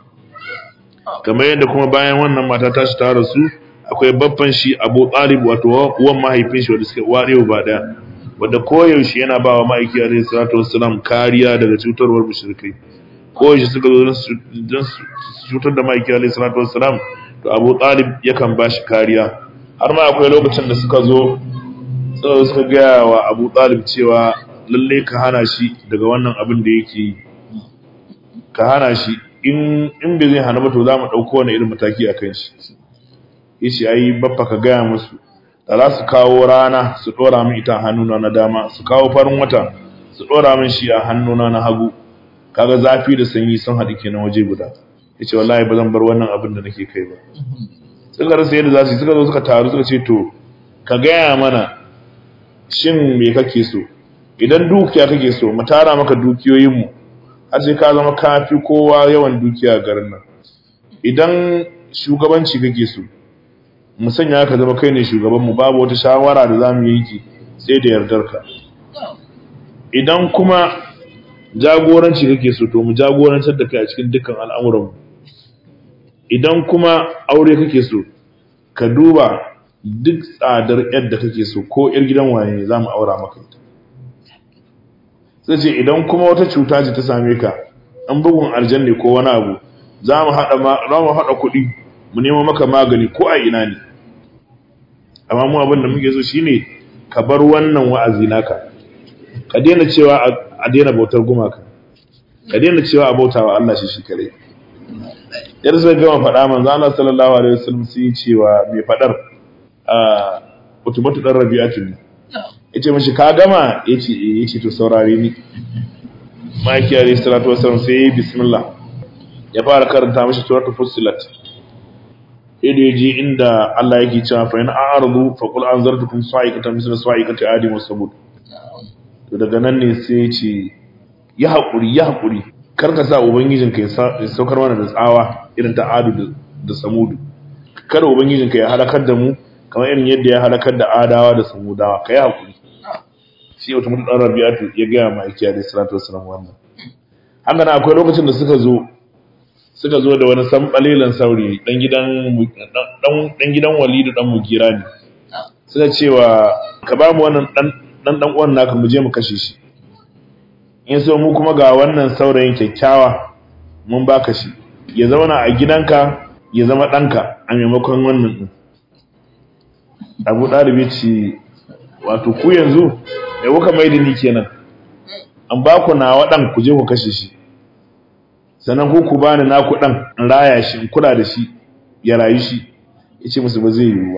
kamar yadda kuma bayan wannan mata tashi ta rasu akwai babban shi abu talib wato uwan mahaifin shi wanda suka ware ba daya wanda koyaushe yana ba wa ma'aiki alaihi salatu wassalam kariya daga cutarwar mushrikai koyaushe suka zo don su cutar da ma'aiki alaihi salatu wassalam to abu talib yakan ba shi kariya har ma akwai lokacin da suka zo suka suka gaya wa abu talib cewa lalle ka hana shi daga wannan abin da yake yi ka hana shi in in bai zai hana ba to za mu ɗauko wani irin mataki a kan shi yace ai baffa ka gaya musu da za su kawo rana su dora min ita hannuna na dama su kawo farin wata su dora min shi a hannuna na hagu kaga zafi da sanyi sun haɗu kenan waje guda yace wallahi ba zan bar wannan abin da nake kai ba suka rasa yadda za su yi suka zo suka taru suka ce to ka gaya mana shin me kake so idan dukiya kake so mu tara maka dukiyoyinmu har sai ka zama kafi kowa yawan dukiya a garin nan idan shugabanci kake so mu sanya ka zama kai ne shugabanmu babu wata shawara da za mu yanki sai da yardarka idan kuma jagoranci kake so to mu jagorantar da kai a cikin dukkan al'amuranmu idan kuma aure kake so ka duba duk tsadar yadda kake so ko yar gidan waye za mu aura maka ita sai ce idan kuma wata cuta ce ta same ka an bugun aljanne ko wani abu za mu haɗa kuɗi mu nemo maka magani ko a ina ne amma mu abin da muke so shine ka bar wannan wa'azi naka ka daina cewa a daina bautar gumaka ka daina cewa a bautawa Allah shi shi kare yar sai gama faɗa manzo Allah sallallahu alaihi wasallam sai cewa mai faɗar a utubatu dan rabi'atu ne yace mishi ka gama yace yace to saurare ni maki alayhi salatu wasallam sai bismillah ya fara karanta mishi suratul fussilat sai da yaji inda Allah yake cewa fa in a'radu fa qul anzartukum sa'iqatan misla sa'iqati adi wa samud to daga nan ne sai ya ce ya haƙuri ya haƙuri kar ka sa ubangijinka ya saukar mana da tsawa irin ta adu da samudu kada ubangijinka ya halakar da mu kamar irin yadda ya halakar da adawa da samudawa ka yi haƙuri shi wata mutu ɗan rabi'atu ya gaya ma aikiya da salatu wasalam wannan haka na akwai lokacin da suka zo suka zo da wani sanɓalelan sauri ɗan gidan ɗan gidan walidu ɗan mugira ne suka cewa ka ba mu wannan ɗan dan dan uwan naka mu je mu kashe shi in so mu kuma ga wannan saurayin kyakkyawa mun baka shi ya zauna a gidanka ya zama danka a maimakon wannan din Abu Dalib ce wato ku yanzu mai kuka mai da ni kenan an ba ku nawa dan ku je ku kashe shi sannan ku ku bani naku dan in raya shi in kula da shi ya rayu shi yace musu ba zai yiwu ba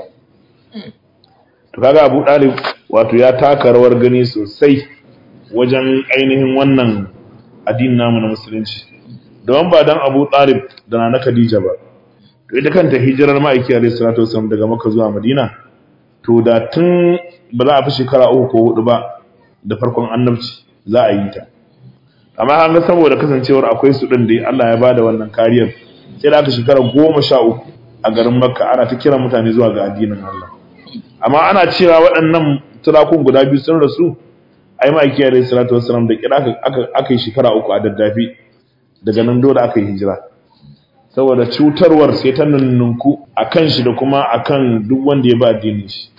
to kaga Abu Dalib wato ya taka rawar gani sosai wajen ainihin wannan addinin namu na musulunci don ba dan Abu Talib da Nana Khadija ba to ita kanta hijirar ma'aiki alayhi salatu wasallam daga Makka zuwa Madina to da tun ba za a fi shekara uku ko hudu ba da farkon annabci za a yi ta amma an ga saboda kasancewar akwai su din da Allah ya bada wannan kariyar sai da aka shekara goma sha uku a garin Makka ana ta kira mutane zuwa ga addinin Allah amma ana cewa waɗannan turakun guda biyu sun rasu ai ma'aiki alayhi salatu wassalam da kira aka aka yi shekara uku a daddafi daga nan dole aka yi hijira saboda cutarwar sai ta nunnunku akan shi da kuma akan duk wanda ya ba addinin shi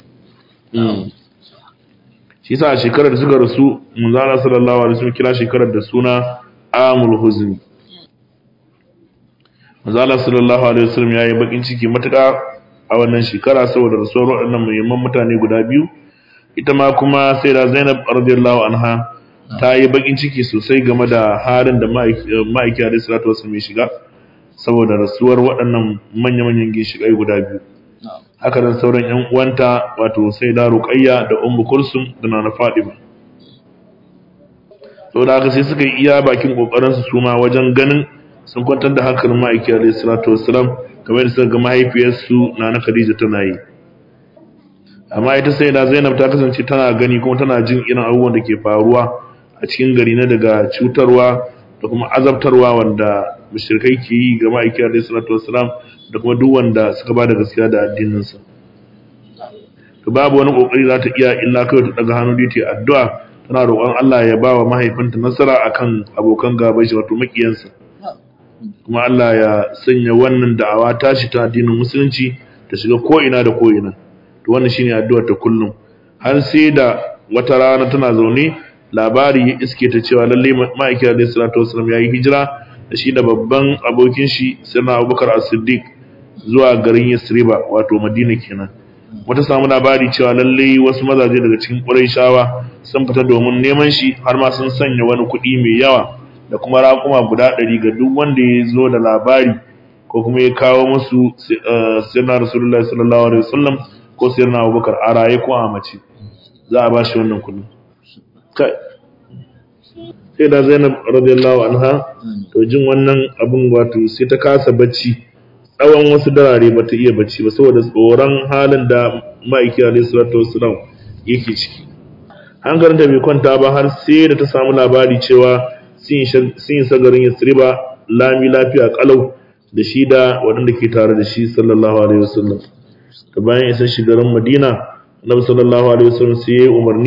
shi yasa a shekarar da suka rasu manzala sallallahu alaihi wasallam kira shekarar da suna amul huzni manzala sallallahu alaihi wasallam yayi bakin ciki matuƙa a wannan shekara saboda rasuwar waɗannan muhimman mutane guda biyu ita ma kuma sai da Zainab radiyallahu anha ta yi bakin ciki sosai game da halin da ma'aiki alaihi salatu wasallam ya shiga saboda rasuwar waɗannan manya-manyan ginshiƙai guda biyu haka nan sauran ƴan uwanta wato sai da Ruqayya da Ummu Kulsum da Nana Fatima saboda haka sai suka yi iya bakin kokarin su suma wajen ganin sun kwantar da hankalin ma'aiki alaihi salatu wasallam kamar da suka ga mahaifiyarsu Nana Khadija tana yi amma ita sai da Zainab ta kasance tana gani kuma tana jin irin abubuwan da ke faruwa a cikin gari na daga cutarwa da kuma azabtarwa wanda mushrikai ke yi ga ma'aiki alaihi salatu wassalam da kuma duk wanda suka bada gaskiya da addinin sa to babu wani kokari za ta iya illa kai ta daga hannu da ta addu'a tana roƙon Allah ya ba wa mahaifinta nasara akan abokan gaban shi wato makiyansa kuma Allah ya sanya wannan da'awa tashi ta addinin musulunci ta shiga ko ina da ko ina to wannan shine addu'ar ta kullum har sai da wata rana tana zaune labari ya iske ta cewa lalle ma'aiki alaihi salatu wasallam yayi hijira da shi da babban abokin shi sirna Abubakar As-Siddiq zuwa garin Yasriba wato Madina kenan wata samu labari cewa lalle wasu mazaje daga cikin Qurayshawa sun fita domin neman shi har ma sun sanya wani kuɗi mai yawa da kuma raƙuma guda ɗari ga duk wanda ya zo da labari ko kuma ya kawo musu sirna Rasulullahi sallallahu alaihi wasallam ko sirna Abubakar a raye ko a mace za a ba shi wannan kuɗi kai sai da Zainab radiyallahu anha to jin wannan abun wato sai ta kasa bacci tsawon wasu darare bata iya bacci ba saboda tsoron halin da ma'aiki alaihi salatu wassalam yake ciki hankalinta bai kwanta ba har sai da ta samu labari cewa sun yi sagarin yasriba lami lafiya kalau da shi da waɗanda ke tare da shi sallallahu alaihi wasallam da bayan isa shigarin madina annabi sallallahu alaihi wasallam sai ya yi umarni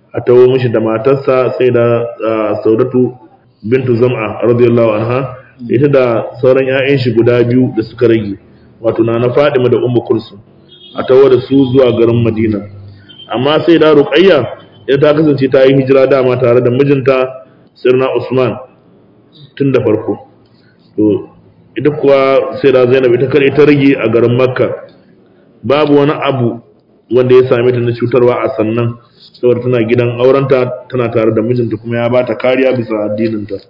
a tawo mishi da matarsa sai da saudatu bintu zam'a radiyallahu anha ita da sauran 'ya'yan shi guda biyu da suka rage wato na na fadima da ummu kulsum a tawo da su zuwa garin madina amma sai da ruqayya ita ta kasance ta yi hijira dama tare da mijinta sirna usman tun da farko to ita kuwa sai da zainab ita kare ta rage a garin makka babu wani abu wanda ya same ta na cutarwa a sannan saboda tana gidan aurenta tana tare da mijinta kuma ya ba ta kariya bisa addininta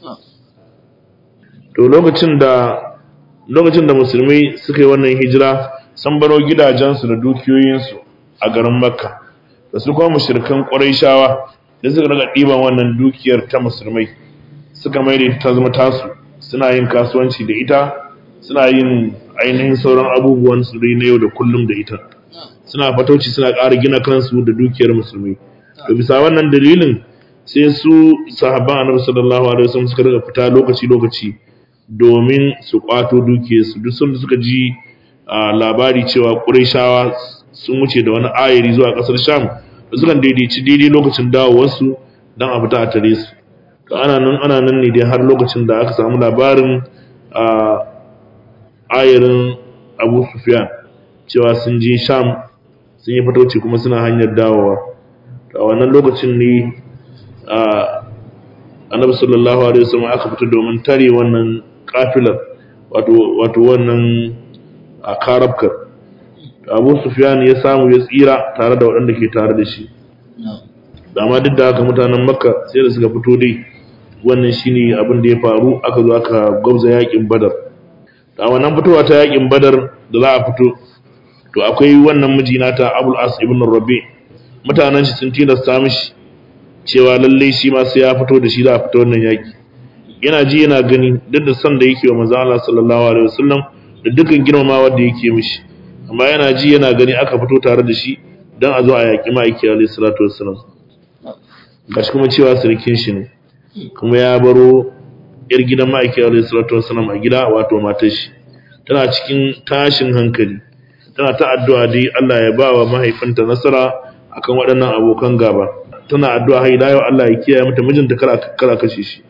to lokacin da lokacin da musulmai suka yi wannan hijira sun baro gidajensu da dukiyoyinsu a garin makka da su kuma mushrikan ƙurayshawa da suka daga ɗiban wannan dukiyar ta musulmai suka mai da ta zama tasu suna yin kasuwanci da ita suna yin ainihin sauran abubuwan su dai na yau da kullum da ita suna fatauci suna ƙara gina kansu da dukiyar musulmai to bisa wannan dalilin sai su sahabban annabi sallallahu alaihi wasallam suka daga fita lokaci lokaci domin su kwato dukiyarsu duk sun suka ji labari cewa Qurayshawa sun wuce da wani ayari zuwa ƙasar Sham da suka daidaici daidai lokacin dawowarsu don a fita a tare su to ana nan ana nan ne dai har lokacin da aka samu labarin a ayarin Abu Sufyan cewa sun je Sham sun yi fatauci kuma suna hanyar dawowa to a wannan lokacin ne a Annabi sallallahu alaihi wasallam aka fita domin tare wannan kafilar wato wato wannan a karabkar Abu Sufyan ya samu ya tsira tare da waɗanda ke tare da shi dama duk da haka mutanen Makka sai da suka fito dai wannan shine abin da ya faru aka zo aka gwabza yakin Badar a wannan fitowa ta yakin Badar da za a fito to akwai wannan mijina ta Abul As ibn Rabi mutanen shi sun tilasta mishi cewa lalle shi ma sai ya fito da shi za a fito wannan yaki yana ji yana gani duk da son da yake wa manzo Allah sallallahu alaihi wasallam da dukkan girmamawa da yake mishi amma yana ji yana gani aka fito tare da shi dan a zo a yaki ma'aiki alaihi salatu wassalam gashi kuma cewa sirkin shi ne kuma ya baro yar gidan ma'aiki alaihi salatu wassalam a gida wato matar shi tana cikin tashin hankali tana ta addu'a dai Allah ya ba wa mahaifinta nasara akan waɗannan abokan gaba tana addu'a har ila yau Allah ya kiyaye mata mijinta kala kala kashe shi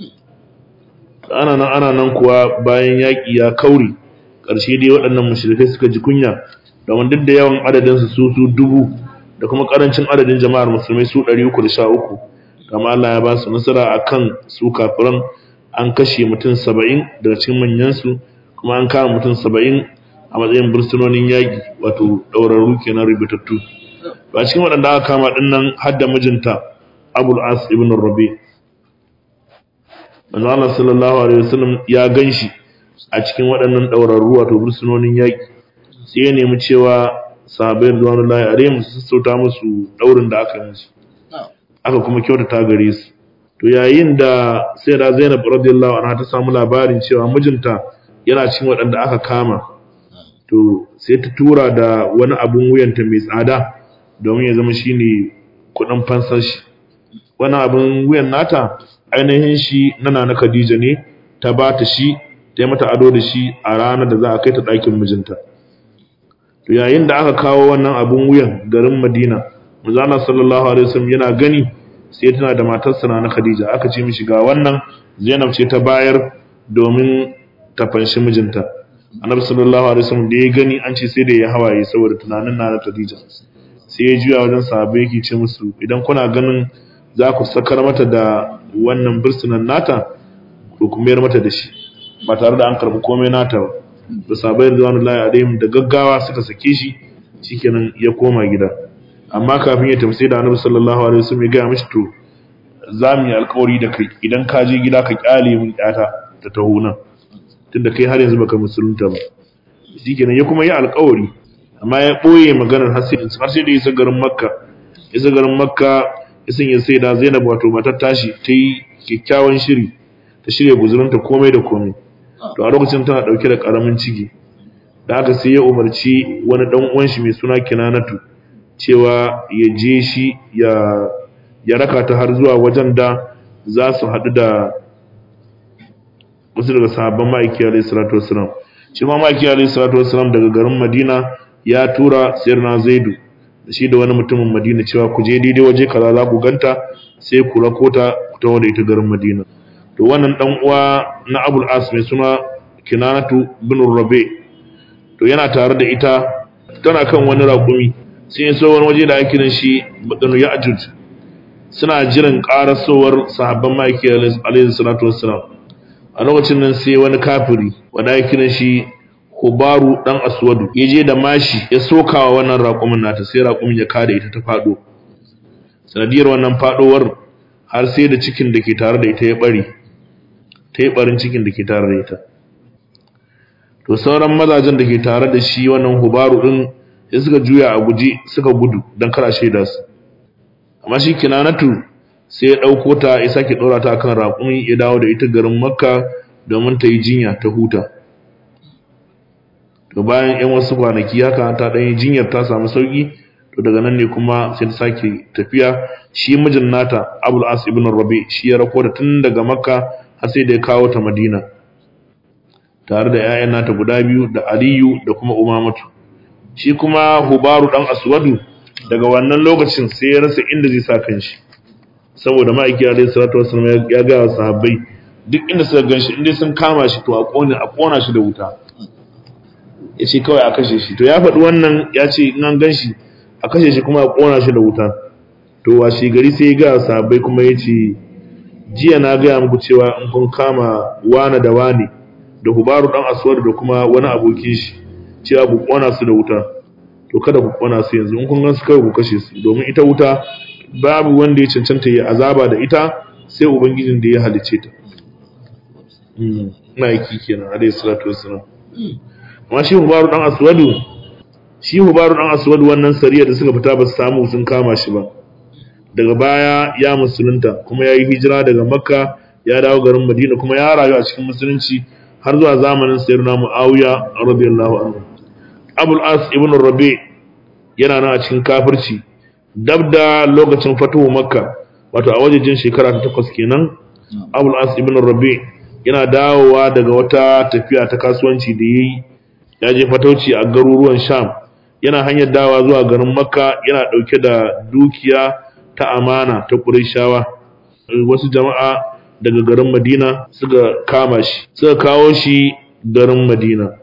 ana nan ana nan kuwa bayan yaƙi ya kauri ƙarshe dai waɗannan mushrikai suka ji kunya domin duk da yawan adadin su su dubu da kuma ƙarancin adadin jama'ar musulmai su 313 kama Allah ya ba su nasara akan su kafiran an kashe mutum 70 daga cikin manyan su kuma an kama mutum 70 a matsayin bursunonin yaƙi wato ɗaurarru kenan rubutattu ba cikin waɗanda aka kama ɗin nan har da mijinta Abul As ibn Rabi' manzo Allah sallallahu alaihi wasallam ya ganshi a cikin waɗannan ɗaurarru wato bursunonin yaƙi sai ya nemi cewa sahabbai radiyallahu alaihim su sassauta musu ɗaurin da aka yi musu aka kuma kyautata gare su to yayin da sai da Zainab radiyallahu anha ta samu labarin cewa mijinta yana cikin waɗanda aka kama to sai ta tura da wani abun wuyanta mai tsada domin ya zama shine kuɗin fansar shi wani abun wuyan nata ainihin shi nana na Khadija ne ta ba ta shi ta yi mata ado da shi a ranar da za a kai ta ɗakin mijinta to yayin da aka kawo wannan abun wuyan garin Madina Manzala sallallahu alaihi wasallam yana gani sai tana da matarsa na Khadija aka ce mishi ga wannan Zainab ce ta bayar domin ta fanshi mijinta Annabi sallallahu alaihi wasallam da ya gani an ce sai da ya hawaye saboda tunanin na Khadija sai ya juya wajen sahabbai yake ce musu idan kuna ganin za ku sakar mata da wannan birsunan nata ko kuma yar mata da shi ba tare da an karbi komai nata ba da sabai da wani layi alaihim da gaggawa suka sake shi shikenan ya koma gida amma kafin ya tafi sai da annabi sallallahu alaihi wasallam ya gaya mishi to za mu yi alkawari da kai idan ka je gida ka kyale mun yata ta taho nan tunda kai har yanzu baka musulunta ba shikenan ya kuma yi alkawari amma ya boye maganar har sai har sai da ya isa garin makka isa garin makka isin ya sai da Zainab wato matar tashi ta yi kyakkyawan shiri ta shirya guzurinta komai da komai to a lokacin tana dauke da karamin ciki da haka sai ya umarci wani dan uwan shi mai suna Kinanatu cewa ya je shi ya ya raka ta har zuwa wajen da za su haɗu da wasu daga sahabban ma'aiki alayhi salatu wassalam shi ma ma'aiki alayhi salatu wassalam daga garin Madina ya tura sayyidina Zaidu da shi da wani mutumin Madina cewa ku je daidai waje kaza za ku ganta sai ku rako ta ku tawo da ita garin Madina to wannan dan uwa na Abul As mai suna Kinanatu bin Rabi to yana tare da ita tana kan wani raƙumi sai ya so wani waje da ake kiran shi Badanu Ya'juj suna jiran karasowar sahabban maki alaihi salatu wassalam a lokacin nan sai wani kafiri wanda ake kiran shi Hubaru dan Aswadu ya je da mashi ya sokawa wannan raƙumin nata sai raƙumin ya kada ita ta fado sanadiyar wannan fadowar har sai da cikin da ke tare da ita ya bari ta yi barin cikin da ke tare da ita to sauran mazajen da ke tare da shi wannan Hubaru din sai suka juya a guji suka gudu don kara shaida su amma shi kinanatu sai ya ɗauko ta ya sake ɗora ta kan raƙumi ya dawo da ita garin makka domin ta yi jinya ta huta to bayan yan wasu kwanaki haka ta ɗan yi jinyar ta samu sauƙi to daga nan ne kuma sai ta sake tafiya shi mijin nata abul as ibn rabi shi ya rako da tun daga makka har sai da ya kawo ta madina tare da 'ya'yan nata guda biyu da aliyu da kuma umamatu shi kuma hubaru dan aswadu daga wannan lokacin sai ya rasa inda zai sa kanshi saboda ma'aiki alaihi salatu wasallam ya ga sahabbai duk inda suka ganshi inda sun kama shi to a kona a kona shi da wuta yace kawai a kashe shi to ya faɗi wannan ya ce in an ganshi a kashe shi kuma a kona shi da wuta to washe gari sai ya ga sahabbai kuma yace jiya na gaya muku cewa in kun kama wane da wane da hubaru dan aswad da kuma wani abokin shi cewa ku kona su da wuta to kada ku kona su yanzu in kun gan su kawai ku kashe su domin ita wuta babu wanda ya cancanta ya azaba da ita sai ubangijin da ya halice ta na aiki kenan alayhi salatu wassalam amma shi hubaru dan aswadu shi hubaru dan aswadu wannan sariya da suka fita ba su samu sun kama shi ba daga baya ya musulunta kuma ya yi hijira daga makka ya dawo garin madina kuma ya rayu a cikin musulunci har zuwa zamanin sayyidina muawiya radiyallahu anhu abul as ibn rabi yana nan a cikin kafirci dab da lokacin fatuhu makka wato a wajejin shekara ta takwas kenan abul as ibn rabi yana dawowa daga wata tafiya ta kasuwanci da yayi ya je fatauci a garuruwan sham yana hanyar dawa zuwa garin makka yana dauke da dukiya ta amana ta qurayshawa wasu jama'a daga garin madina suka kama shi suka kawo shi garin madina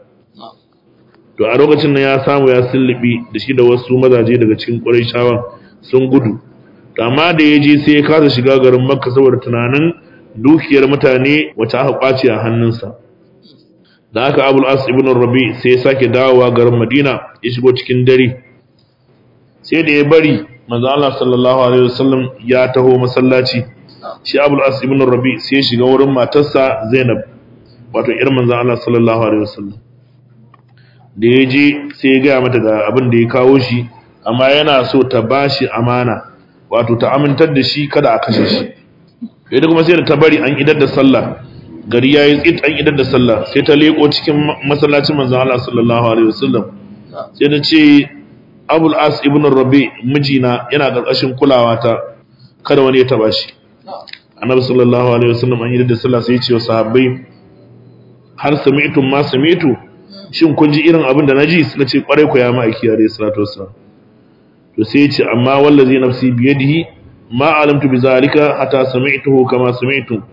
to a lokacin nan ya samu ya sullubi da shi da wasu mazaje daga cikin qurayshawan sun gudu to amma da ya je sai ya kasa shiga garin makka saboda tunanin dukiyar mutane wacce aka kwace a hannunsa da aka abul as ibn rabi sai ya sake dawowa garin madina ya shigo cikin dare sai da ya bari manzo Allah sallallahu alaihi wasallam ya taho masallaci shi abul as ibn rabi sai ya shiga wurin matarsa zainab wato ir manzo Allah sallallahu alaihi wasallam da ya je sai ya gaya mata ga abin da ya kawo shi amma yana so ta bashi amana wato ta amintar da shi kada a kashe shi yadda kuma sai da ta bari an idar da sallah gari ya yi tsit an idar da sallah sai ta leko cikin masallacin manzon Allah sallallahu alaihi wasallam sai ta ce Abul As ibn Rabi mijina yana karkashin kulawa ta kada wani ya taba shi Annabi sallallahu alaihi wasallam an idar da sallah sai ya ce wa sahabbai har sami'tum ma sami'tu shin kun ji irin abin da naji suka ce kwarai ku ya ma'aiki alaihi salatu wassalam to sai ya ce amma wallazi nafsi biyadihi ma alamtu bizalika hatta sami'tuhu kama sami'tum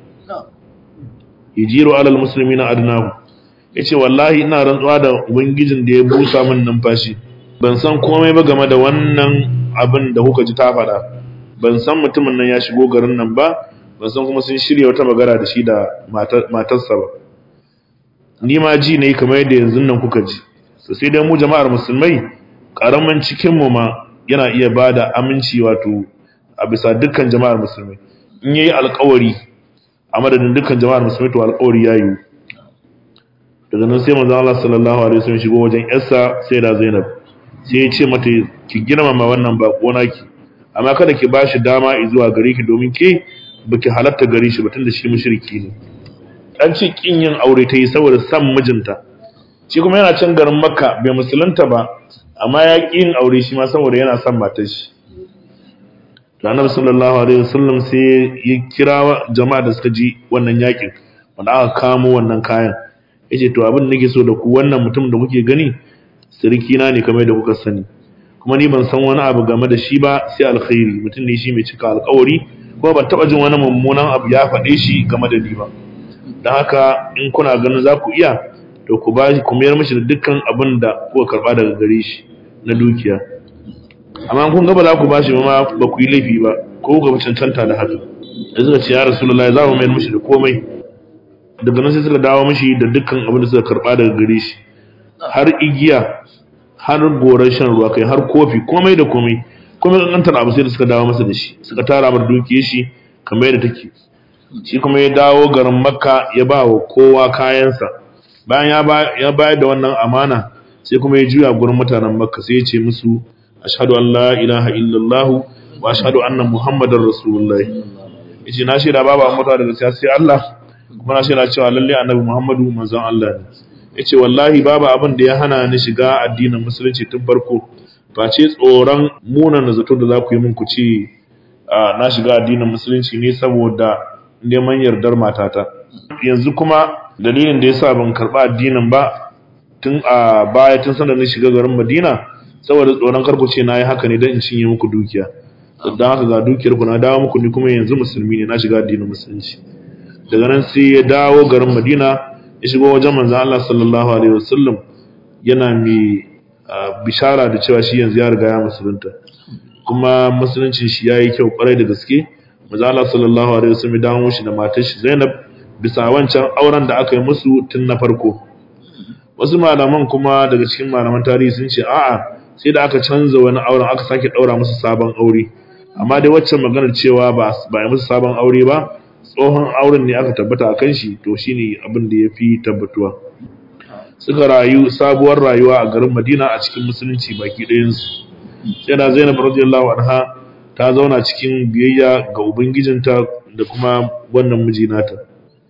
yajiru alal muslimina adnahu yace wallahi ina rantsuwa da ubangijin da ya busa min numfashi ban san komai ba game da wannan abin da kuka ji ta faɗa ban san mutumin nan ya shigo garin nan ba ban san kuma sun shirya wata magana da shi da matarsa ba ni ma ji ne kamar yadda yanzu nan kuka ji sai dai mu jama'ar musulmai karaman cikin mu ma yana iya bada aminci wato a bisa dukkan jama'ar musulmi in yayi alƙawari a madadin dukkan jama'ar musulmi to alƙawari yayi daga nan sai manzo Allah sallallahu alaihi wasallam shigo wajen yarsa sai da Zainab sai ya ce mata ki girmama wannan bako naki amma kada ki bashi dama zuwa gare ki domin ke baki halatta gare shi ba tunda shi mushriki ne dan ce kin yin aure ta yi saboda san mijinta shi kuma yana can garin Makka bai musulunta ba amma ya ƙi yin aure shi ma saboda yana son matar shi Annabi sallallahu alaihi wasallam sai ya kira jama'a da suka ji wannan yakin wanda aka kamo wannan kayan yace to abin da nake so da ku wannan mutum da kuke gani sirki na ne kamar da kuka sani kuma ni ban san wani abu game da shi ba sai alkhairi mutum ne shi mai cika alkawari kuma ban taba jin wani mummunan abu ya faɗe shi game da ni ba don haka in kuna ganin za ku iya to ku ba ku mayar mishi da dukkan abin da kuka karba daga gare shi na dukiya amma kun ga ba za ku ba shi ma ba ku yi laifi ba ko ku cancanta da haka da suka ce ya rasulullahi za mu mayar mishi da komai daga nan sai suka dawo mishi da dukkan abin da suka karba daga gare shi har igiya har goran shan ruwa kai har kofi komai da komai komai kankantar abu sai da suka dawo masa da shi suka tara mar dukiyar shi kamar yadda take shi kuma ya dawo garin makka ya ba wa kowa kayansa bayan ya bayar da wannan amana sai kuma ya juya gurin mutanen makka sai ya ce musu ashhadu an la ilaha illallah wa ashhadu anna muhammadar rasulullah yace na shaida babu amma da gaskiya sai Allah kuma na shaida cewa lalle annabi muhammadu manzon Allah ne yace wallahi babu abin da ya hana ni shiga addinin musulunci tun farko face tsoron munan zato da za ku yi min ku ce na shiga addinin musulunci ne saboda neman yardar matata yanzu kuma dalilin da yasa ban karba addinin ba tun a baya tun sanda na shiga garin Madina saboda tsoron karku ce nayi haka ne dan in cinye muku dukiya dan haka ga dukiyar ku na dawo muku ni kuma yanzu musulmi ne na shiga addinin musulunci daga nan sai ya dawo garin Madina ya shigo wajen manzo Allah sallallahu alaihi wasallam yana mai bishara da cewa shi yanzu ya riga ya musulunta kuma musuluncin shi yayi kyau kwarai da gaske manzo Allah sallallahu alaihi wasallam ya dawo shi da matar shi Zainab bisa wancan auren da aka yi musu tun na farko wasu malaman kuma daga cikin malaman tarihi sun ce a'a sai da aka canza wani auren aka sake daura musu sabon aure amma dai waccan maganar cewa ba ba yi musu sabon aure ba tsohon auren ne aka tabbata a kan shi to shine abin da ya fi tabbatuwa suka rayu sabuwar rayuwa a garin Madina a cikin musulunci baki ɗayansu sai da Zainab radiyallahu anha ta zauna cikin biyayya ga ubangijinta da kuma wannan miji nata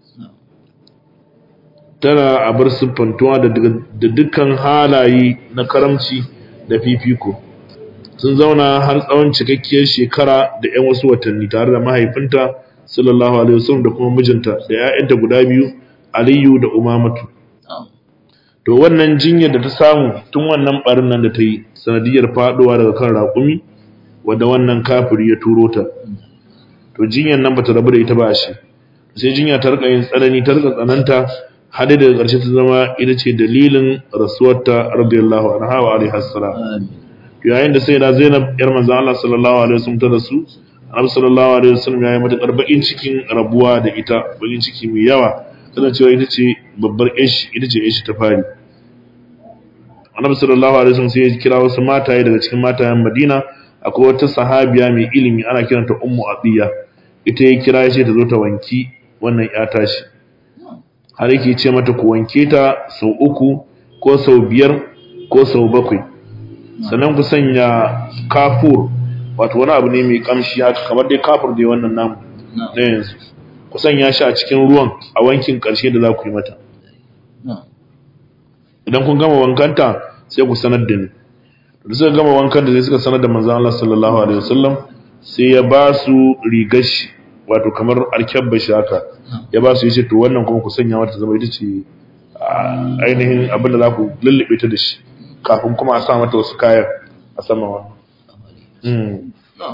tana a bar siffantuwa da dukkan halaye na karamci da fifiko sun zauna har tsawon cikakkiyar shekara da 'yan wasu watanni tare da mahaifinta sallallahu alaihi wasallam da kuma mijinta da 'ya'yanta guda biyu aliyu da umamatu to wannan jinyar da ta samu tun wannan barin nan da ta yi sanadiyar faduwa daga kan raƙumi wadda wannan kafiri ya turo ta to jinyar nan bata rabu da ita ba shi sai jinya ta rika yin tsanani ta rika tsananta har daga ƙarshe ta zama ita ce dalilin rasuwarta radiyallahu anha wa alaihi assalam yayin da sai da Zainab yar manzon Allah sallallahu alaihi wasallam ta rasu Annabi sallallahu alaihi wasallam ya yi mata bakin cikin rabuwa da ita bakin ciki mai yawa tana cewa ita ce babbar ish ita ce ish ta fari Annabi sallallahu alaihi wasallam sai ya kira wasu mataye daga cikin matayen Madina akwai wata sahabiya mai ilimi ana kiranta Ummu Atiya ita ya kira ya ce ta zo ta wanki wannan ya tashi har yake ce mata ku wanke ta sau uku ko sau biyar ko sau bakwai sannan ku sanya kafur wato wani abu ne mai kamshi haka kamar dai kafur da wannan namu na yanzu ku sanya shi a cikin ruwan a wankin karshe da za ku yi mata idan kun gama wankanta sai ku sanar da ni da suka gama wankan da sai suka sanar da manzon Allah sallallahu alaihi wasallam sai ya ba su rigar shi wato kamar alkyabba shi haka ya ba su yi ce to wannan kuma ku sanya mata zama ita ce ainihin abin da za ku lullube ta da shi kafin kuma a sa mata wasu kayan a sama wannan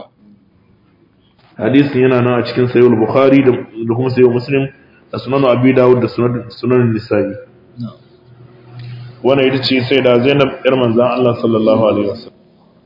hadisin yana nan a cikin sayo bukhari da kuma sayo muslim da sunan abi dawud da sunan nisa'i wannan ita ce sai da zainab yar manzan allah sallallahu alaihi wasallam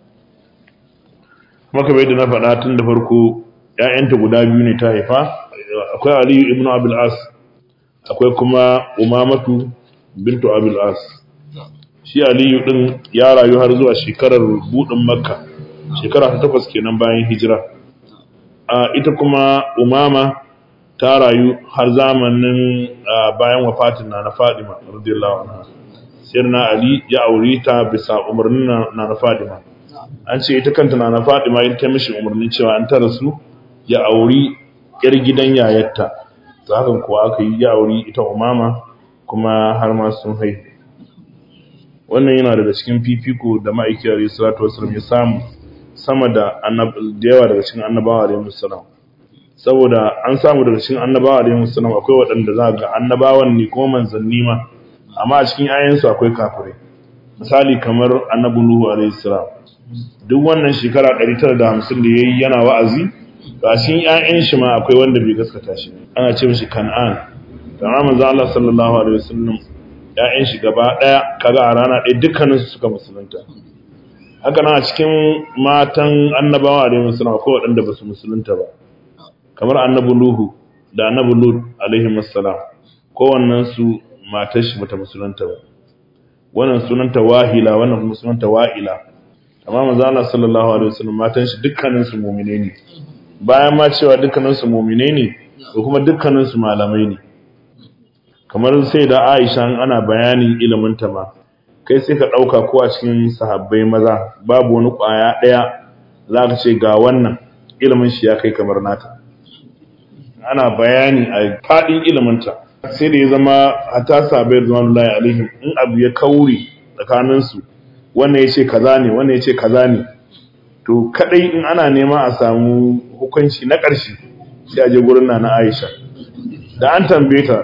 kuma kamar yadda na faɗa tun da farko ‘ya'yanta guda biyu ne ta haifa, akwai Aliyu ibn Abil As, akwai kuma Umamatu bintu Abil As. Shi Aliyu ɗin ya rayu har zuwa shekarar buɗin Makka, shekara ta takwas kenan bayan hijira. A ita kuma Umama ta rayu har zamanin bayan wafatin na na Fadima, radiyallahu anha. Sai na Ali ya aure ta bisa umarnin na na Fadima. An ce ita kanta na na Fadima ita mishi umarnin cewa an ta rasu ya auri ‘yar gidan yayarta, ta hakan kuwa aka yi ya auri ita umama kuma har ma sun haihu. Wannan yana daga cikin fifiko da ma'aikiyar Isra'atu wasu ya samu sama da yawa daga cikin annabawa da yamus salam. Saboda an samu daga cikin annabawa da yamus salam akwai waɗanda za ga annabawan ne kuma manzanni ma, amma a cikin ayansu akwai kafirai. Misali kamar annabi Nuhu alaihi salam duk wannan shekara 950 da yayi yana wa'azi ga cikin ƴaƴan shi ma akwai wanda bai gaskata shi ana ce mishi kan'an amma manzo Allah sallallahu alaihi wasallam ƴaƴan shi gaba daya kaga a rana ɗaya dukkanin su suka musulunta haka nan a cikin matan annabawa alaihi wasallam akwai waɗanda ba su musulunta ba kamar annabi Nuhu da annabi Lut alaihi wassalam kowannen su matar shi bata musulunta ba wannan sunanta wahila wannan kuma sunanta wa'ila amma manzo Allah sallallahu alaihi wasallam matan shi dukkanin su mu'mine ne bayan ma cewa dukkanin su mu'mine ne ko kuma dukkanin su malamai ne kamar sai da Aisha ana bayanin ilimin ta ma kai sai ka dauka ko a cikin sahabbai maza babu wani kwaya daya zaka ce ga wannan ilimin shi ya kai kamar nata ana bayani a fadin ilimin ta sai da ya zama hatta sahabbai radiyallahu alaihim in abu ya kauri tsakanin su wannan yace kaza ne wannan yace kaza ne to kadai in ana nema a samu hukunci na ƙarshe sai a je gurin na Aisha da an tambaye ta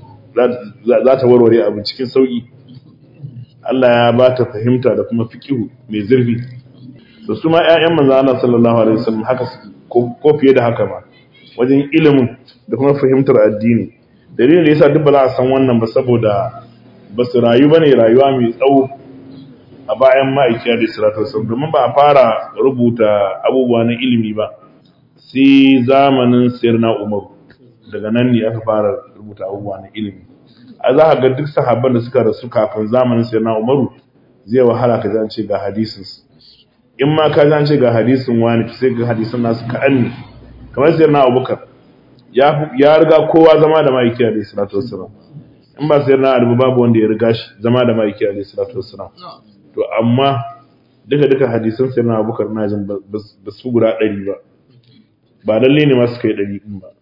za ta warware abu cikin sauki Allah ya ba ta fahimta da kuma fikihu mai zurfi da su ma ƴaƴan manzo Allah sallallahu alaihi wasallam haka ko fiye da haka ma wajen ilimin da kuma fahimtar addini dalilin da yasa duk ba za a san wannan ba saboda ba su rayu bane rayuwa mai tsawo a bayan ma'aikiya da salatu wasallam domin ba a fara rubuta abubuwa na ilimi ba sai zamanin sirna umar daga nan ne aka fara rubuta abubuwa na ilimi a za a ga duk sahabban da suka rasu kafin zamanin sirna umaru zai wahala ka ji ce ga hadisin in ma ka ji ce ga hadisin wani sai ga hadisin nasu kaɗan ne kamar sirna abubakar ya riga kowa zama da ma'aikiya da salatu wasallam in ba sirna abu babu wanda ya riga shi zama da ma'aikiya da salatu wasallam to amma duka duka hadisan sai na abubakar na jin ba su guda ɗari ba ba lalle ne masu kai ɗari ɗin ba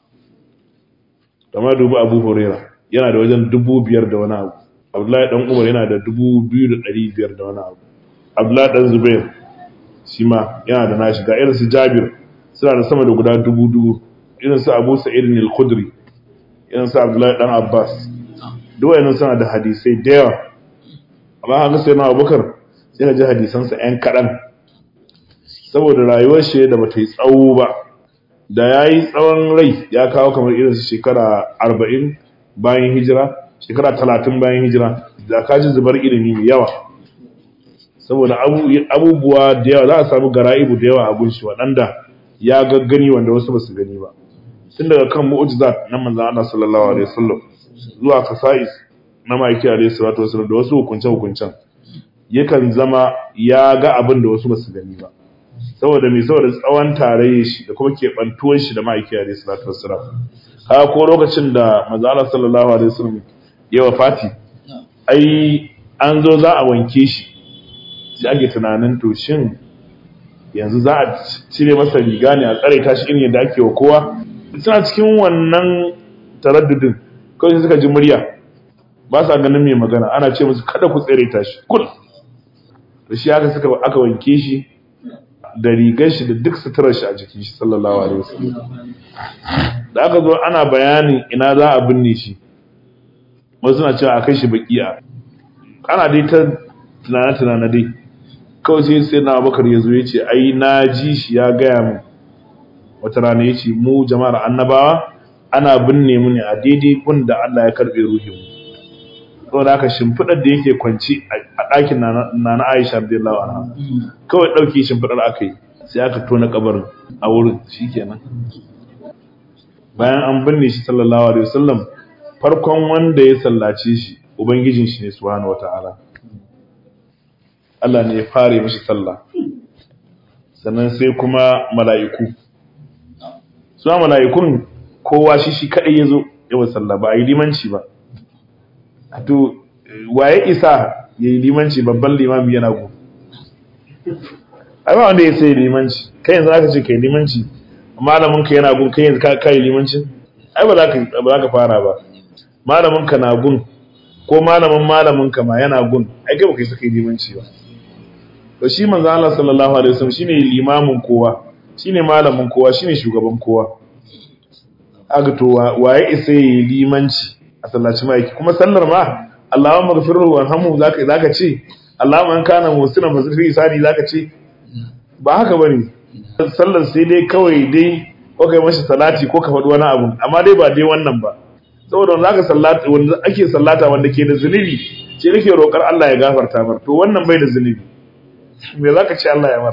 kamar dubu abu horera yana da wajen dubu biyar da wani abu abdullahi ɗan umar yana da dubu biyu da ɗari biyar da wani abu abdullahi ɗan zubair shi ma yana da nashi ga irin su jabir suna da sama da guda dubu dubu irin su abu sa'id al-khudri irin su abdullahi ɗan abbas duk wayannan suna da hadisai da yawa amma haka sai na abubakar sai ka ji hadisansa ‘yan kaɗan saboda rayuwar shi da bata yi tsawo ba da ya yi tsawon rai ya kawo kamar irin su shekara arba'in bayan hijira shekara talatin bayan hijira da ka ji zubar ilimi mai yawa saboda abubuwa da yawa za a samu gara'ibu da yawa a gunshi waɗanda ya gaggani wanda wasu ba su gani ba tun daga kan mu'ujizat na manzan Allah sallallahu alaihi wasallam zuwa kasa'is na ma'aiki alaihi salatu wasallam da wasu hukunce-hukuncen yakan zama ya ga abin da wasu basu gani ba saboda mai saboda tsawon tarayyar shi da kuma keɓantuwar shi da ma'aiki alaihi salatu wasallam haka ko lokacin da manzala sallallahu alaihi wasallam ya wafati ai an zo za a wanke shi sai ake tunanin to shin yanzu za a cire masa riga ne a tsare ta shi irin yadda ake wa kowa suna cikin wannan taraddudin kawai suka ji murya ba sa ganin mai magana ana ce musu kada ku tsere ta shi kul da shi haka suka aka wanke shi da rigar shi da duk suturar shi a jikin shi sallallahu alaihi wasallam da aka zo ana bayanin ina za a binne shi wasu suna cewa a kai shi bakiya ana dai ta tunana tunana dai kawai sai sai na bakar ya zo ya ce ai na ji shi ya gaya min wata rana ya ce mu jama'ar annabawa ana binne mu ne a daidai gun da Allah ya karbe ruhin mu saboda haka shimfidar da yake kwanci a ɗakin na na Aisha radiyallahu anha kawai ɗauki shimfidar aka yi sai aka tona kabarin a wurin shikenan bayan an binne shi sallallahu alaihi wasallam farkon wanda ya sallace shi ubangijin shi ne subhanahu wataala Allah ne ya fare mishi sallah sannan sai kuma mala'iku su mala'ikun kowa shi shi kadai yazo yawan sallah ba a yi limanci ba to waye isa yayi limanci babban limami yana go ai ba wanda ya sai limanci kai yanzu aka ce kai limanci malamin ka yana gun kai yanzu ka kai limanci ai ba za ka ba za ka fara ba malamin ka na gun ko malamin malamin ka ma yana gun ai kai ba kai saka limanci ba to shi manzo Allah sallallahu alaihi wasallam shine limamin kowa shine malamin kowa shine shugaban kowa aga to waye isa yayi limanci a sallaci mai kuma sallar ma Allahumma ghfirhu warhamhu zaka zaka ce Allah man kana musina fa fi isani zaka ce ba haka bane sallar sai dai kawai dai ko kai mashi salati ko ka faɗi wani abu amma dai ba dai wannan ba saboda wanda aka sallata wanda ake sallata wanda ke da zunubi shi nake roƙar Allah ya gafarta mar to wannan bai da zunubi me zaka ce Allah ya mar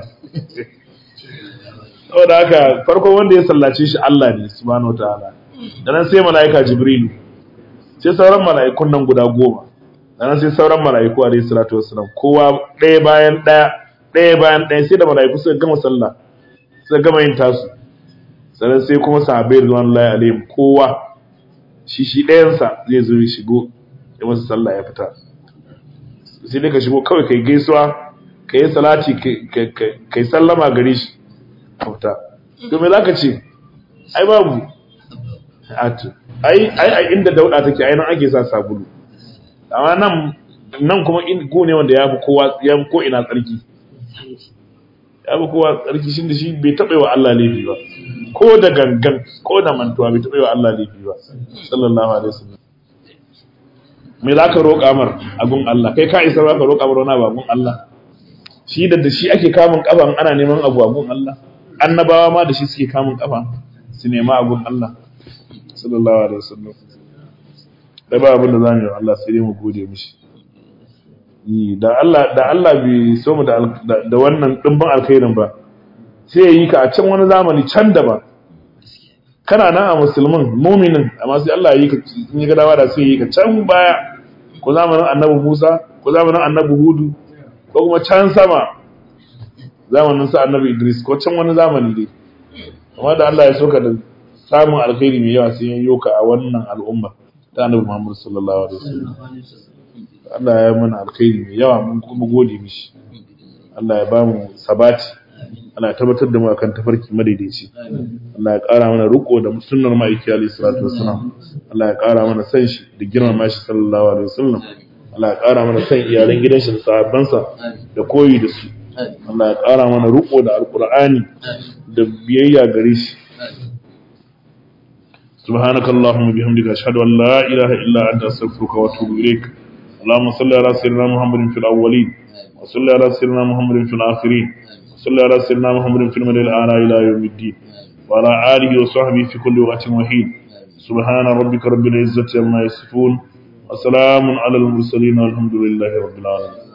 saboda haka farko wanda ya sallace shi Allah ne subhanahu wataala dan sai malaika jibrilu sai sauran mala'ikun nan guda goma dan sai sauran mala'iku alayhi salatu wassalam kowa ɗaya bayan ɗaya ɗaya bayan ɗaya sai da mala'iku suka gama sallah suka gama yin tasu sannan sai kuma sahabbai ridwanullahi alaihim kowa shi shi ɗayansa zai zo ya shigo ya masa sallah ya fita sai dai ka shigo kawai kai gaisuwa ka yi salati kai sallama gare shi ka fita to me zaka ce ai babu atu ai ai ai inda dauda take ai nan ake sa sabulu amma nan nan kuma in go ne wanda ya fi kowa ya fi ko ina tsarki ya fi kowa tsarki shi da shi bai taɓa wa Allah laifi ba ko da gangan ko da mantuwa bai taɓa wa Allah laifi ba sallallahu alaihi wasallam me za ka roƙa mar abun Allah kai ka isa ba ka roƙa mar wani abu abun Allah shi da da shi ake kamun kafa ana neman abu abun Allah annabawa ma da shi suke kamun kafa su nema abun Allah sallallahu alaihi wasallam da ba abin da zamu yi Allah sai dai mu gode mishi da Allah da Allah bai so mu da da wannan dimbin alkhairin ba sai ya yi ka a can wani zamani can da ba kana nan a musulmin muminin amma sai Allah ya yi ka in ya ga dawa da sai ya yi ka can baya ko zamanin annabi Musa ko zamanin annabi Hudu ko kuma can sama zamanin sa annabi Idris ko can wani zamani dai amma da Allah ya so ka da samun alkhairi mai yawa sai ya yi ka a wannan al'umma ta annabi Muhammad sallallahu alaihi wasallam Allah ya mana alkhairi mai yawa mun kuma gode mishi Allah ya ba mu sabati Allah ya tabbatar da mu akan tafarki madaidaici Allah ya ƙara mana riko da sunnar ma'aiki alayhi salatu wassalam Allah ya ƙara mana san shi da girmama shi sallallahu alaihi wasallam Allah ya ƙara mana san iyalan gidan shi da sahabbansa da koyi da su Allah ya ƙara mana riko da alqur'ani da biyayya gare shi سبحانك اللهم وبحمدك أشهد أن لا إله إلا أنت أستغفرك وأتوب إليك اللهم صل على سيدنا محمد في الأولين وصل على سيدنا محمد في الآخرين وصل على سيدنا محمد في المدى الأعلى إلى يوم الدين وعلى آله وصحبه في كل وقت وحين سبحان ربك رب العزة عما يصفون وسلام على المرسلين والحمد لله رب العالمين